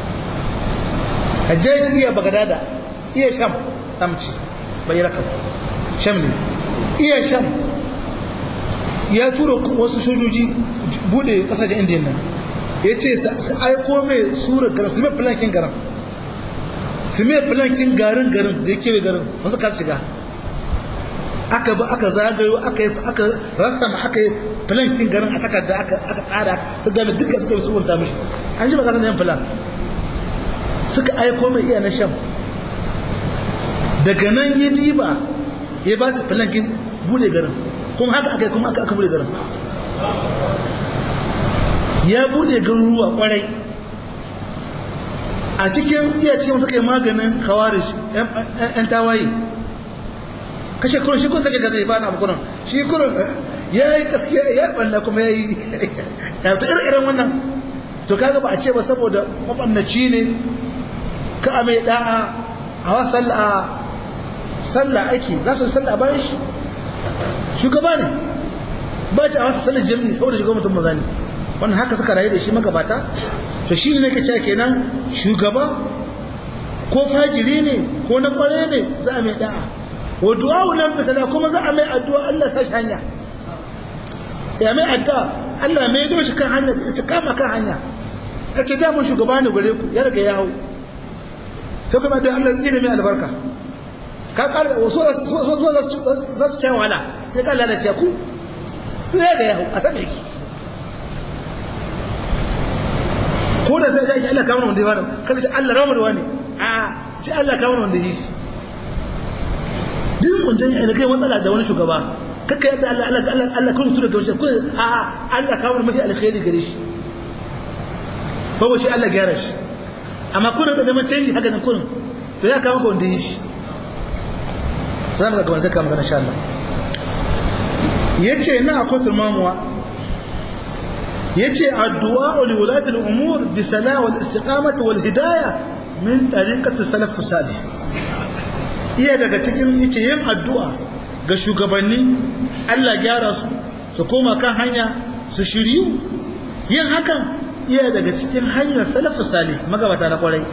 hajjaji iya bagadada iya sham amci bai rakam sham ne iya sham ya tura wasu sojoji bude kasashen indiya nan ya ce su aiko mai sura garin su mai filankin garin su mai filankin garin garin da ya kewe garin wasu ka shiga aka ba aka zagayo aka aka rasa ma aka yi filankin garin a takarda aka aka tsara su gane duka suka yi suwanta mishi an ji baka yan filan suka aiko mai iya na sham daga nan ya diba ya ba su filankin bude garin kuma haka aka yi kuma aka aka bude garin ya bude garuruwa kwarai a cikin iya cikin suka yi maganin kawarish yan tawaye kashe kurun shi kun sake gaza ya bana abu kurun shi kurun ya yi gaskiya ya balla kuma ya yi ya ta irin wannan to kaga ba a ce ba saboda mabannaci ne ka a mai da'a a wa sallah sallah ake za su sallah bayan shi shugaba ne ba ta a wasu sallar jami'i saboda shugaba mutum maza ne wannan haka suka rayu da shi magabata to shi ne ka ce kenan shugaba ko fajiri ne ko na kware ne za a mai da'a wa du'a nan bisala kuma za a mai addu'a Allah sa shi hanya ya mai addu'a Allah mai yi shi kan hanya ta kama kan hanya ya ce damun shugaba ne gare ku ya riga ya hau sai kuma da Allah zai mai albarka ka kara wasu za su cewa wala sai ka lalace ku sai ga ya hau a sama yake ko da sai ya Allah kamar wanda ya fara kada ce Allah ramar wani a ce Allah kamar wanda ya yi duk mun dan yana kai matsala da wani shugaba kaka yadda Allah Allah Allah Allah kun tura gaushe ko a Allah kamar mafi alkhairi gare shi ko shi Allah gyara shi amma kun da zaman canji haka nan kun to ya kama ka wanda ya yi shi za mu ga gaban zai kama ga insha Allah yace na akwai turmamuwa yace addu'a li wulati al-umur bi salah wal istiqamah wal hidayah min tariqati salaf salih iya daga cikin yace yin addu'a ga shugabanni Allah gyara su su koma kan hanya su shiryu yin hakan iya daga cikin hanyar salaf salih magabata na kwarai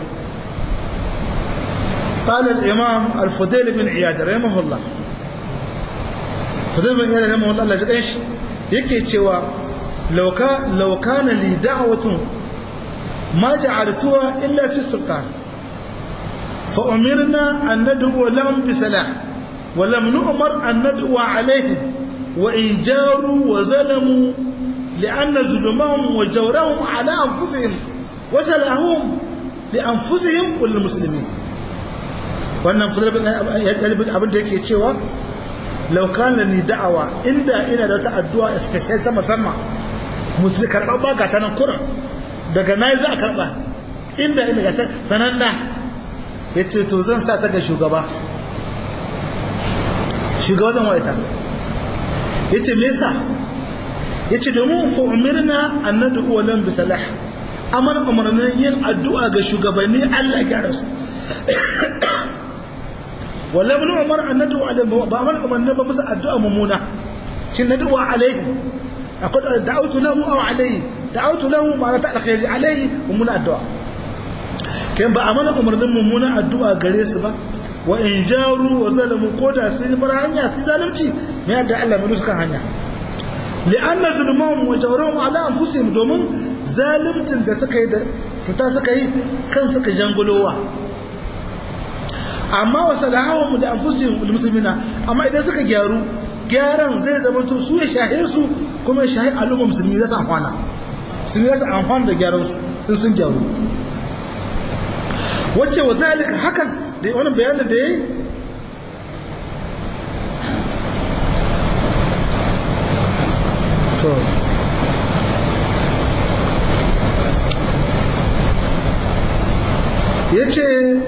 قال الإمام الفضيل بن عياد رحمه الله فضيل بن عياد رحمه الله الله جد إيش يكي تشوى لو كان لو كان لي دعوة ما جعلتها إلا في السلطان فأمرنا أن ندعو لهم بسلام ولم نؤمر أن ندعو عليهم وإن جاروا وظلموا لأن ظلمهم وجورهم على أنفسهم وسلهم لأنفسهم وللمسلمين wannan fuzarbin abin da yake cewa laukan ni da'awa inda ina da wata addu'a special ta musamman musu karɓar ba ga ta nan kuran daga na za a karɓa inda ina ga ta sananna ya ce to zan sa ta ga shugaba shugaba zan waita ya ce mesa ya ce domin fa'umirna annadu uwalan bisalah amar umarnin yin addu'a ga shugabanni allah gyara su wala bin umar annadu ba amar umarnin ba musu addu'a mummuna shi na duwa alaihi akwai da'autu lahu aw alaihi da'autu lahu ma'ana ta alkhairi alaihi mummuna addu'a kai ba amana umarnin mummuna addu'a gare su ba wa in jaru wa zalamu ko da sun bar hanya sun zalunci me yadda Allah mai suka hanya li'anna zulmuhum wa jawruhum ala anfusihim domin zalimcin da suka yi da fita suka yi kan suka jangulowa amma wa salahum da anfusihim muslimina amma idan suka gyaru gyaran zai zama to su ya shahe su kuma ya shahe al'umma musulmi za su amfana musulmi za su amfana da gyaran su in sun gyaru wacce wa zalika hakan da wannan bayanin da yayi to yace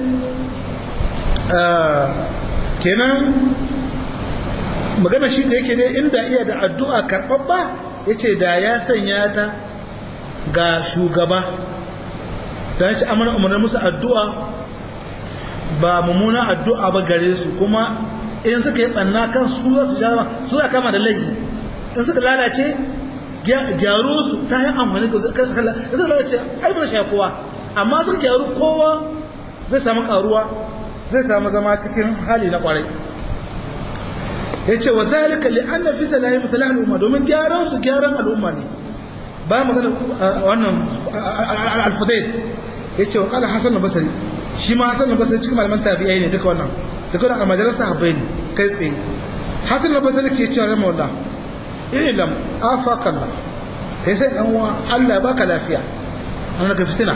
kenan magana shi da yake ne inda iya da addu'a karɓaɓɓa yace da ya sanya ta ga shugaba da ya ci amana umarnin musu addu'a ba mummuna addu'a ba gare su kuma in suka yi ɓanna kan su za su jama su za kama da laifi in suka lalace gyaro su ta yi amfani ga suka lalace ai ba shi kowa amma suka gyaru kowa zai samu karuwa zai samu zama cikin hali na kwarai ya ce wa zalika li an na fi salahi masalah al'umma domin gyaran su gyaran al'umma ne ba magana wannan alfudai ya ce wa kala hasan basari shi ma hasan basari cikin malaman tabi'ai ne duka wannan duka wannan almajalar sahabbai ne kai tsaye hasan basari ke cewa rama wallah ilam afakallah kai sai dan uwa Allah ya baka lafiya an ka fitina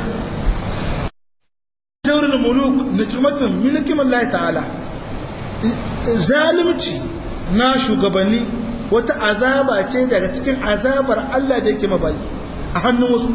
jawrul muluk nikmatun min nikmallahi ta'ala zalimci na shugabanni wata azaba ce daga cikin azabar Allah da yake mabayi a hannun wasu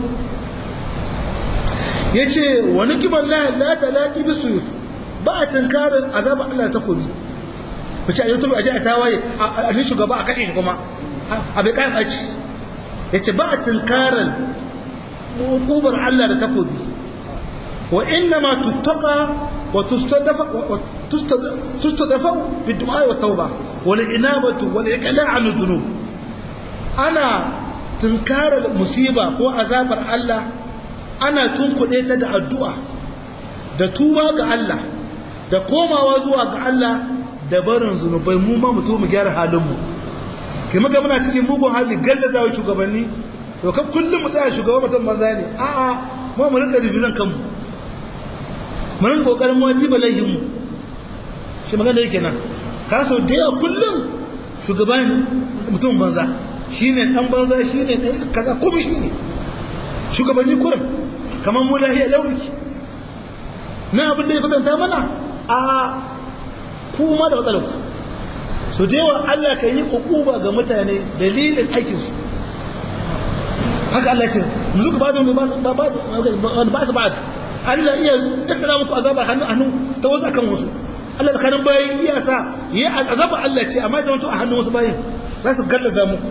ya ce wani kibar la talaki bi suyuf ba a tunkarar azabar Allah da takobi ku ce a youtube a ji a tawaye a ni shugaba a kashe shi kuma a bai kayan ɓaci ya ce ba a tunkarar hukumar Allah da takobi wa inna ma tuttaka wa tustadafa bi du'a wa tauba wal inabatu wal iqla' an dhunub ana tunkarar musiba ko azabar Allah ana tunkuɗe ta da addu'a da tuba ga Allah da komawa zuwa ga Allah da barin zunubai mu ma mutu mu gyara halinmu ke muka muna cikin mugun hali gallaza wa shugabanni to kan kullum mu tsaya shugaban mutum banza ne a'a mu mu rinka rubizan kanmu mu rinka kokarin mu tiba laihin mu shi magana yake nan ka so da yawa kullum shugaban mutum banza shine dan banza shine kaza komai shine shugabanni kurin kamar mu lahiya launiki na abin da ya kwatanta mana a kuma da matsalar ku so da yawa Allah kan yi ukuba ga mutane dalilin aikinsu haka Allah ce muzu ba da ba su ba Allah iya tattara muku azabar hannu hannu ta wasu akan wasu Allah tsakanin bayan iya sa yi azabar Allah ce amma zama to a hannun wasu bayan za su gallaza muku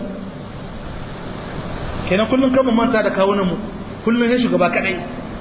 kenan kullum kan manta da kawunan mu kullum ya shugaba kadai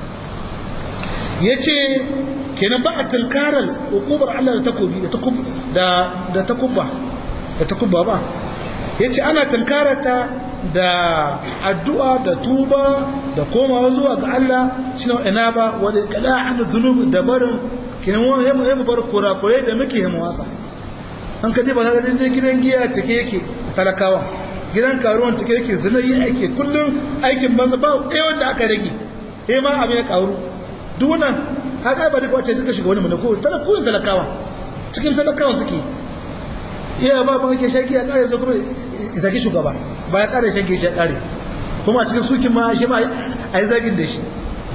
yace kenan ba a tunkarar hukumar Allah da takobi da takub da da takubba da takubba ba yace ana tunkarar ta da addu'a da tuba da komawa zuwa ga Allah shine ina ba wani kala an zunub da barin kenan wani yamu yamu bar kurakure da muke yamu wasa an kaje ba ga gidan giya take yake talakawa gidan karuwan take yake zina yi aiki kullum aikin banza ba ɗaya wanda aka rage eh ma abin ya karu duk wannan haka ba duk wacce duka shiga wani ko talakawun talakawa cikin talakawan suke iya ba ba kake shaki ya kare zo kuma zaki shugaba ba ya kare shaki ya kare kuma cikin sukin ma shi ma a yi zagin da shi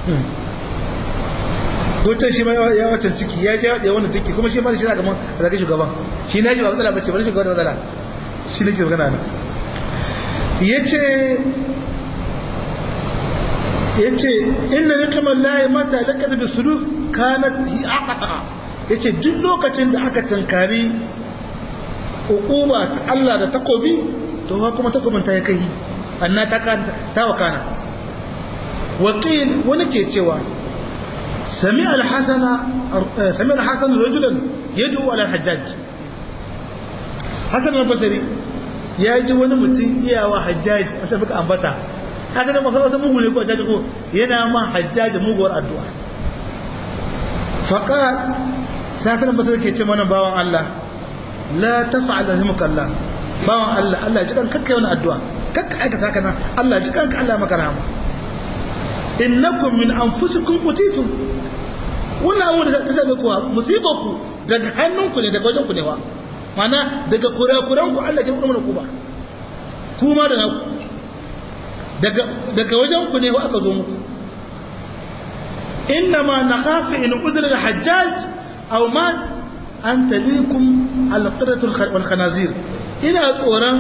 hoton shi ma ya watan ciki ya je ya wani ciki kuma shi ma shi na gaban zaki shugaban shi na shi ba matsala bace ba shi shugaban da matsala shi ne ke magana nan yace yace inna nikmal lahi mata lakat bisuluf kanat hi aqta yace duk lokacin da aka tankari hukuma ta Allah da takobi to kuma takobin ta ya kai anna ta ta wakana wakil wani ke cewa sami al-hasana sami al-hasan rajulan yad'u ala al-hajjaj hasan al-basri ya ji wani mutum iyawa hajjaj wata muka ambata haka da masu wasu mugu ne ko hajjaj ko yana ma hajjaj muguwar addu'a faqal sai hasan al-basri ke ce mana bawan Allah la taf'al rahimakallah bawan Allah Allah ya ji kan kakkai wani addu'a kakka aikata kana Allah ji kanka Allah maka rahama innakum min anfusikum qutitum wannan abu da ta same kuwa musibarku daga hannunku ne daga wajenku ne wa mana daga kurakuranku Allah ya kuma ku ba kuma da naku daga daga wajenku ne wa aka zo muku innama nakhafu in udra al-hajjaj aw mat an talikum al-qiratu wal khanazir ina tsoron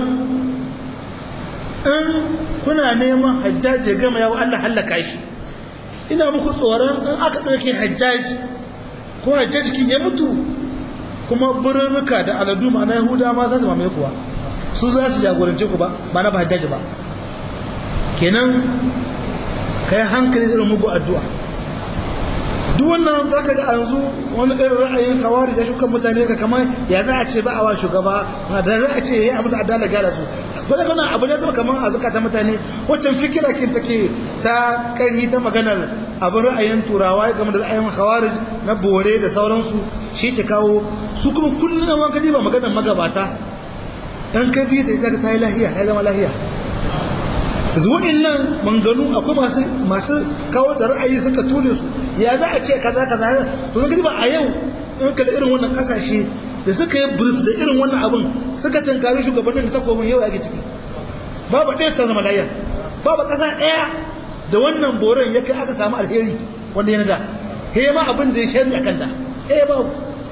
in kuna neman hajjaji gama yawo Allah hallaka shi ina muku tsoron in aka ɗauke hajjaji ko hajjaji kin ya mutu kuma birnuka da aladu ma na yahuda ma za su mamaye kuwa su za su jagorance ku ba ba na ba hajjaji ba kenan ka yi hankali irin mugu addu'a duk wannan za ka ga yanzu wani irin ra'ayin kawari da shukan mutane ka kamar ya za a ce ba a wa shugaba da za a ce ya yi abu da adala gyara su wadda kana abu ne zama kamar a zukata mutane waccan fikira kin take ta karhi ta maganar abin ra'ayin turawa game da ra'ayin khawarij na bore da sauransu shi ke kawo su kuma kullum na wanka ba maganar magabata dan ka bi da ita ta yi lahiya ta zama lahiya zuwaɗin nan manganu akwai masu masu kawo da ra'ayi suka tule su ya za a ce kaza kaza to zan ba a yau in kala irin wannan kasashe da suka yi brief da irin wannan abin suka tankari shugabannin da takobin yau ake ciki babu ɗaya ta zama layar babu ƙasa ɗaya da wannan boron ya kai aka samu alheri wanda ya nada he ma abin da ya shari a kanta eh babu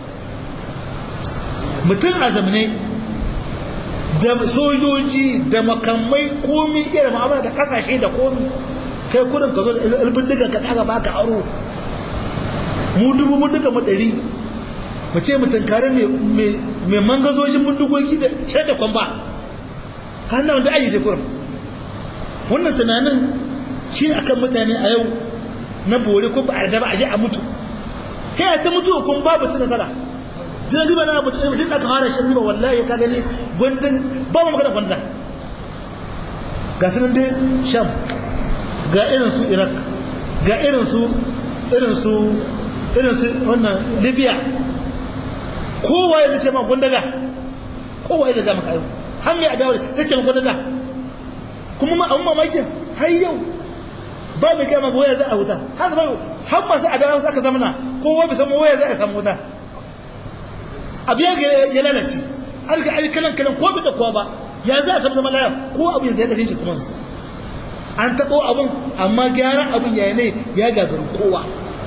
mutum a zamane da sojoji da makamai komi irin ma'amala da kasashe da komi kai kudin ka zo da ilbin duka ka ɗaga baka aro mu dubu mun duka mu ɗari mu ce mu tunkari mai mangazojin mundugoki da shaida kwamba hannun wanda ayi zai kurin wannan tunanin shi ne akan mutane a yau na bore ko ba a da ba a je a mutu kai ta mutu kun babu ci nasara jina riba na abu da mutum aka fara shan riba wallahi ka gani gwandun ba mu magana gwanda ga su nan dai sham ga irin su iraq ga irin su irin su irin su wannan libya kowa ya zace ma gundaga kowa ya zaga maka yau har mai adawa zai ce ma gundaga kuma ma abun mamakin har yau ba mai gama ga waya za a wuta har zama har masu adawa za ka zamana kowa bai samu waya za a samu wuta abu ya ya lalace har ga ai kalan kalan ko bai da kowa ba ya za a samu zama laya ko abu ya zai kashe shi kuma an taɓo abun amma gyaran abun ya ne ya gagaru kowa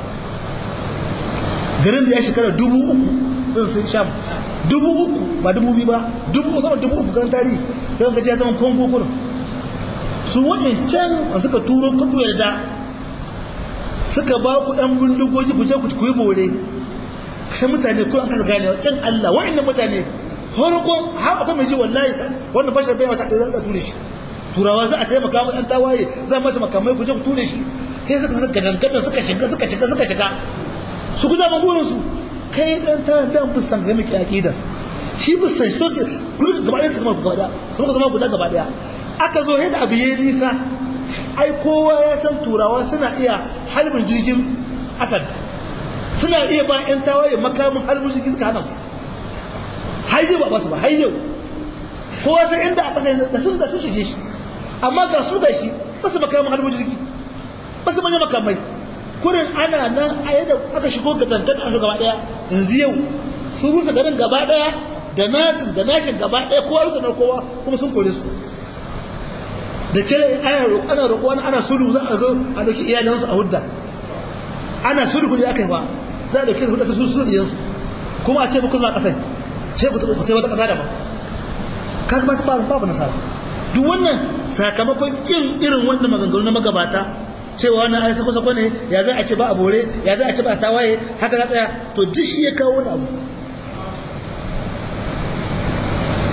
garin da ya shekara dubu uku sun sun sham dubu uku ba dubu biyu ba dubu sama dubu uku kan tarihi don gaji ya zama kongo kurin su waɗancan a suka turo kudu yarda suka ba ku ɗan bindigogi ku je ku kuyi bore sai mutane ko an kasa gane wa ƙin Allah wa'annan mutane farkon har akwai mai ji wallahi wannan bashar bai mata da za a ture shi turawa za a taimaka wa ɗan tawaye za masa makamai ku je ku ture shi sai suka suka gadangadan suka shiga suka shiga suka shiga su guda magurinsu kai dan ta dan busan ga miki akida shi busan so ce gudu gaba ɗaya su kuma gaba ɗaya su kuma zama guda gaba ɗaya aka zo yadda abu yayi nisa ai kowa ya san turawa suna iya halbin jirgin asad suna iya ba yan tawaye makamin halbin jirgin suka hana su har yau ba basu ba har yau kowa san inda a ƙasa da sun da sun shige shi amma ga su da shi ba su makamin halbin jirgi ba su manya makamai kurin ana nan a yadda aka shigo ga tantan a gaba daya yanzu yau sun rusa garin gaba daya da nasin da nashin gaba daya kowa rusa na kowa kuma sun kore su da ce ana roƙo ana roƙo ana sulhu za a zo a dauki iyalansu a hudda ana sulhu kudi aka yi ba za a dauki su hudda su sulhu iyansu kuma a ce ba kuma kasai ce ku ku wata kasa da ba ka ba ba babu nasara duk wannan sakamakon kin irin wannan maganganu na magabata cewa wannan ai sako sako ne ya za a ce ba a bore ya za a ce ba a tawaye haka za tsaya to duk shi ya kawo wani abu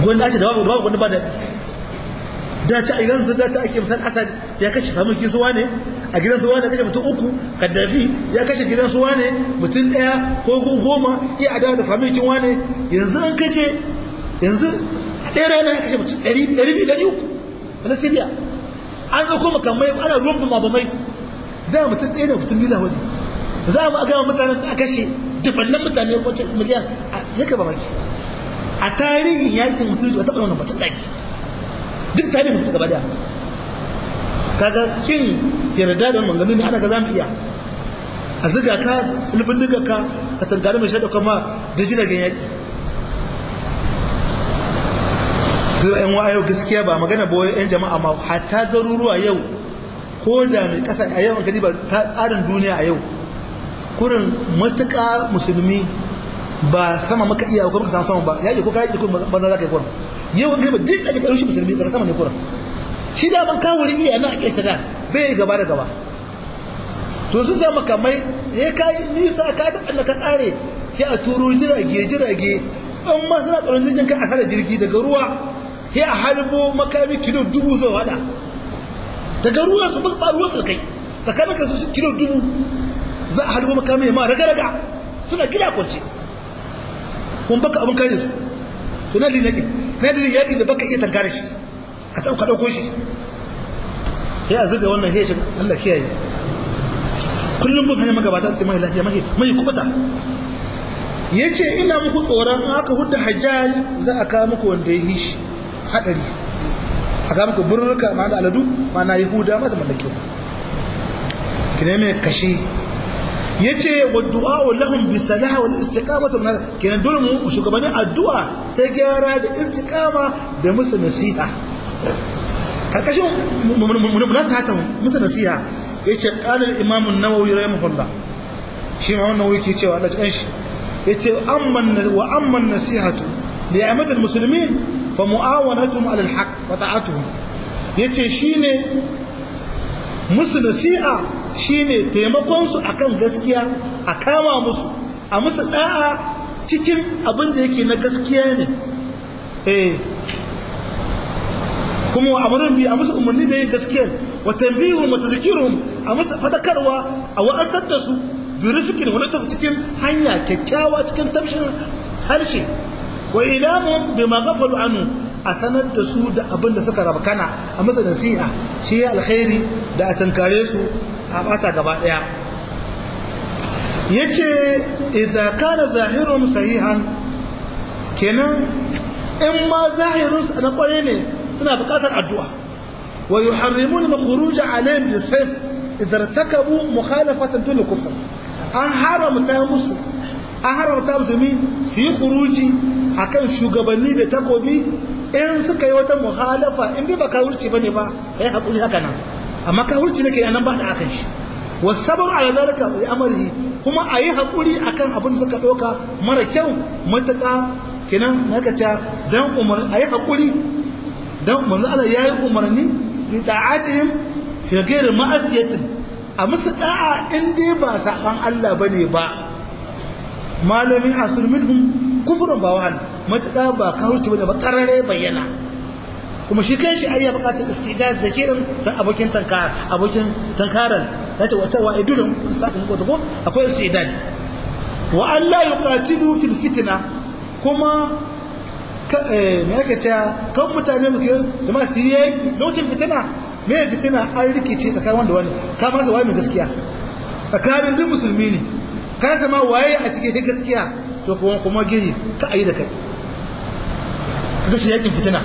gwanda ce da babu babu gwanda ba da da ci a yanzu da ta ake misal asad ya kashe familkin suwa ne a gidan suwa ne kashe mutum uku kaddafi ya kashe gidan suwa ne mutum daya ko goma iya adawa da familkin wane yanzu an kace yanzu a ɗaya rana ya kashe mutum ɗari biyu ɗari uku wata siriya an ɗauko makamai ana ruwan bumabamai da mutum ɗaya da mutum biyu wani za mu aga mutanen da aka kashe dubannan mutane wacce miliyan a yaka mamaki a tarihin yakin musulunci ba taɓa wannan batun ɗaki duk tare musu gaba da kaga kin yarda da manzanni ne ana ga zamu iya a ziga ka sulfin diga ka ka tangare mai shaida kuma da jiragen yaki to yan wa yau gaskiya ba magana ba yan jama'a ma hatta garuruwa yau ko da mai kasa a yau gadi ba ta tsarin duniya a yau kurin matuƙa musulmi ba sama maka iya ko maka sama sama ba yaƙi ko ka yaƙi ko banza za ka yi kurin yau wani ba duk ake ƙarfi musulmi daga sama ne kuran shi da ban kawo iya na a ƙesa da bai gaba da gaba to su zama kamai ya kayi nisa ka ta ɓanna ka ƙare ya a turo jirage jirage an ma suna tsaron jirgin ka a sada jirgi daga ruwa ya a harbo makami kilo dubu zuwa wada daga ruwa su ba ruwa su kai tsakanin ka su kilo dubu za a harbo makami ma raga-raga suna gida kwance kun baka abin kare su to na linaki na da yaƙi da baka iya tankare shi ka ɗauka ɗauko shi ya a zuga wannan heshin Allah kiyaye kullum mun hanyar magabata ce mai lafiya mai mai kubuta ya ce ina muku tsoron aka hudda hajjal za a kawo muku wanda ya yi shi haɗari a kawo muku burnuka ma da aladu ma na yahuda masu mallake ku ki ne mai kashi ya ce wa du'a wa lahum bi salaha wal istiqamatu min kenan dole mu shugabannin addu'a ta gyara da istiqama da musu nasiha karkashin munasahata musu nasiha yace qala al-imam an-nawawi rahimahullah shi ma wannan wuri ke cewa Allah cikin shi yace amman wa amman nasihatu li amad al-muslimin fa mu'awanatuhum ala al-haqq wa ta'atuhum yace shine musu nasiha shine taimakonsu akan gaskiya a kama musu a musu da'a cikin abin da yake na gaskiya ne eh kuma wa amurin bi a musu umarni da yin gaskiyar wa tambihun wa tazkirun a musu fadakarwa a wa'azar da su bi rufikin wani tafi cikin hanya kyakkyawa cikin tafshin harshe wa ilamun bi ma ghafalu anu a sanar da su da abin da suka rabkana a masa nasiha shi ya alkhairi da a tankare su a bata gaba daya yace idza kana zahirun sahihan kenan in ma zahirun na kware ne suna bukatar addu'a wa yuharrimun al-khuruj alayhim bis-sayf idza irtakabu mukhalafatan dun kufr an haramta musu an haramta musulmi su yi khuruji akan shugabanni da takobi in suka yi wata muhalafa in dai ba kawurci bane ba kai hakuri haka nan amma kawurci nake nan ba da akan shi wasabar ala zalika bi amrihi kuma ayi hakuri akan abin da suka doka mara kyau mataka kenan haka ta dan umar ayi hakuri dan manzo Allah yayi umarni bi ta'atihim fi ghairi ma'asiyatin a musu da'a in dai ba saban Allah bane ba malami hasul minhum kufrun ba wahan mataka ba kawurci bane ba karare bayyana kuma shi kan shi ayya bukatar istidad da shirin da abokin tankar abokin tankaran zata wata wa idulun statin ko ko akwai istidad wa alla yuqatilu fil fitna kuma me yake cewa kan mutane mu jama'a su yi lokacin fitina me fitina an rikice tsakanin wanda wani ka ma waye mai gaskiya tsakanin duk musulmi ne ka zama waye a cikin gaskiya to kuma kuma gini ka ayi da kai kaga shi yakin fitina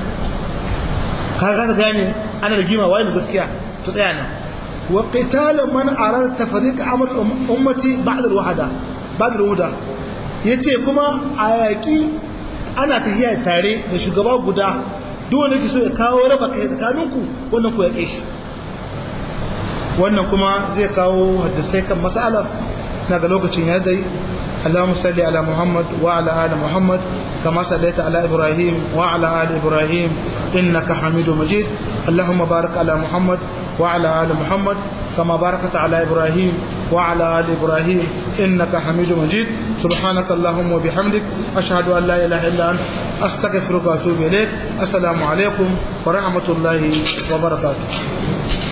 ka ga gane ana da gima waye mai gaskiya to tsaya nan wa qitalu man arada tafriq amr ummati ba'da al-wahda ba'da al-huda yace kuma a yaki ana tafiya tare da shugaba guda duk wanda ke so ya kawo raba kai tsakaninku wannan ku ya kai shi wannan kuma zai kawo hadisai kan mas'alar na ga lokacin ya dai اللهم صل على محمد وعلى آل محمد كما صليت على إبراهيم وعلى آل إبراهيم إنك حميد مجيد اللهم بارك على محمد وعلى آل محمد كما باركت على إبراهيم وعلى آل إبراهيم إنك حميد مجيد سبحانك اللهم وبحمدك أشهد أن لا إله إلا أنت أستغفرك وأتوب إليك السلام عليكم ورحمة الله وبركاته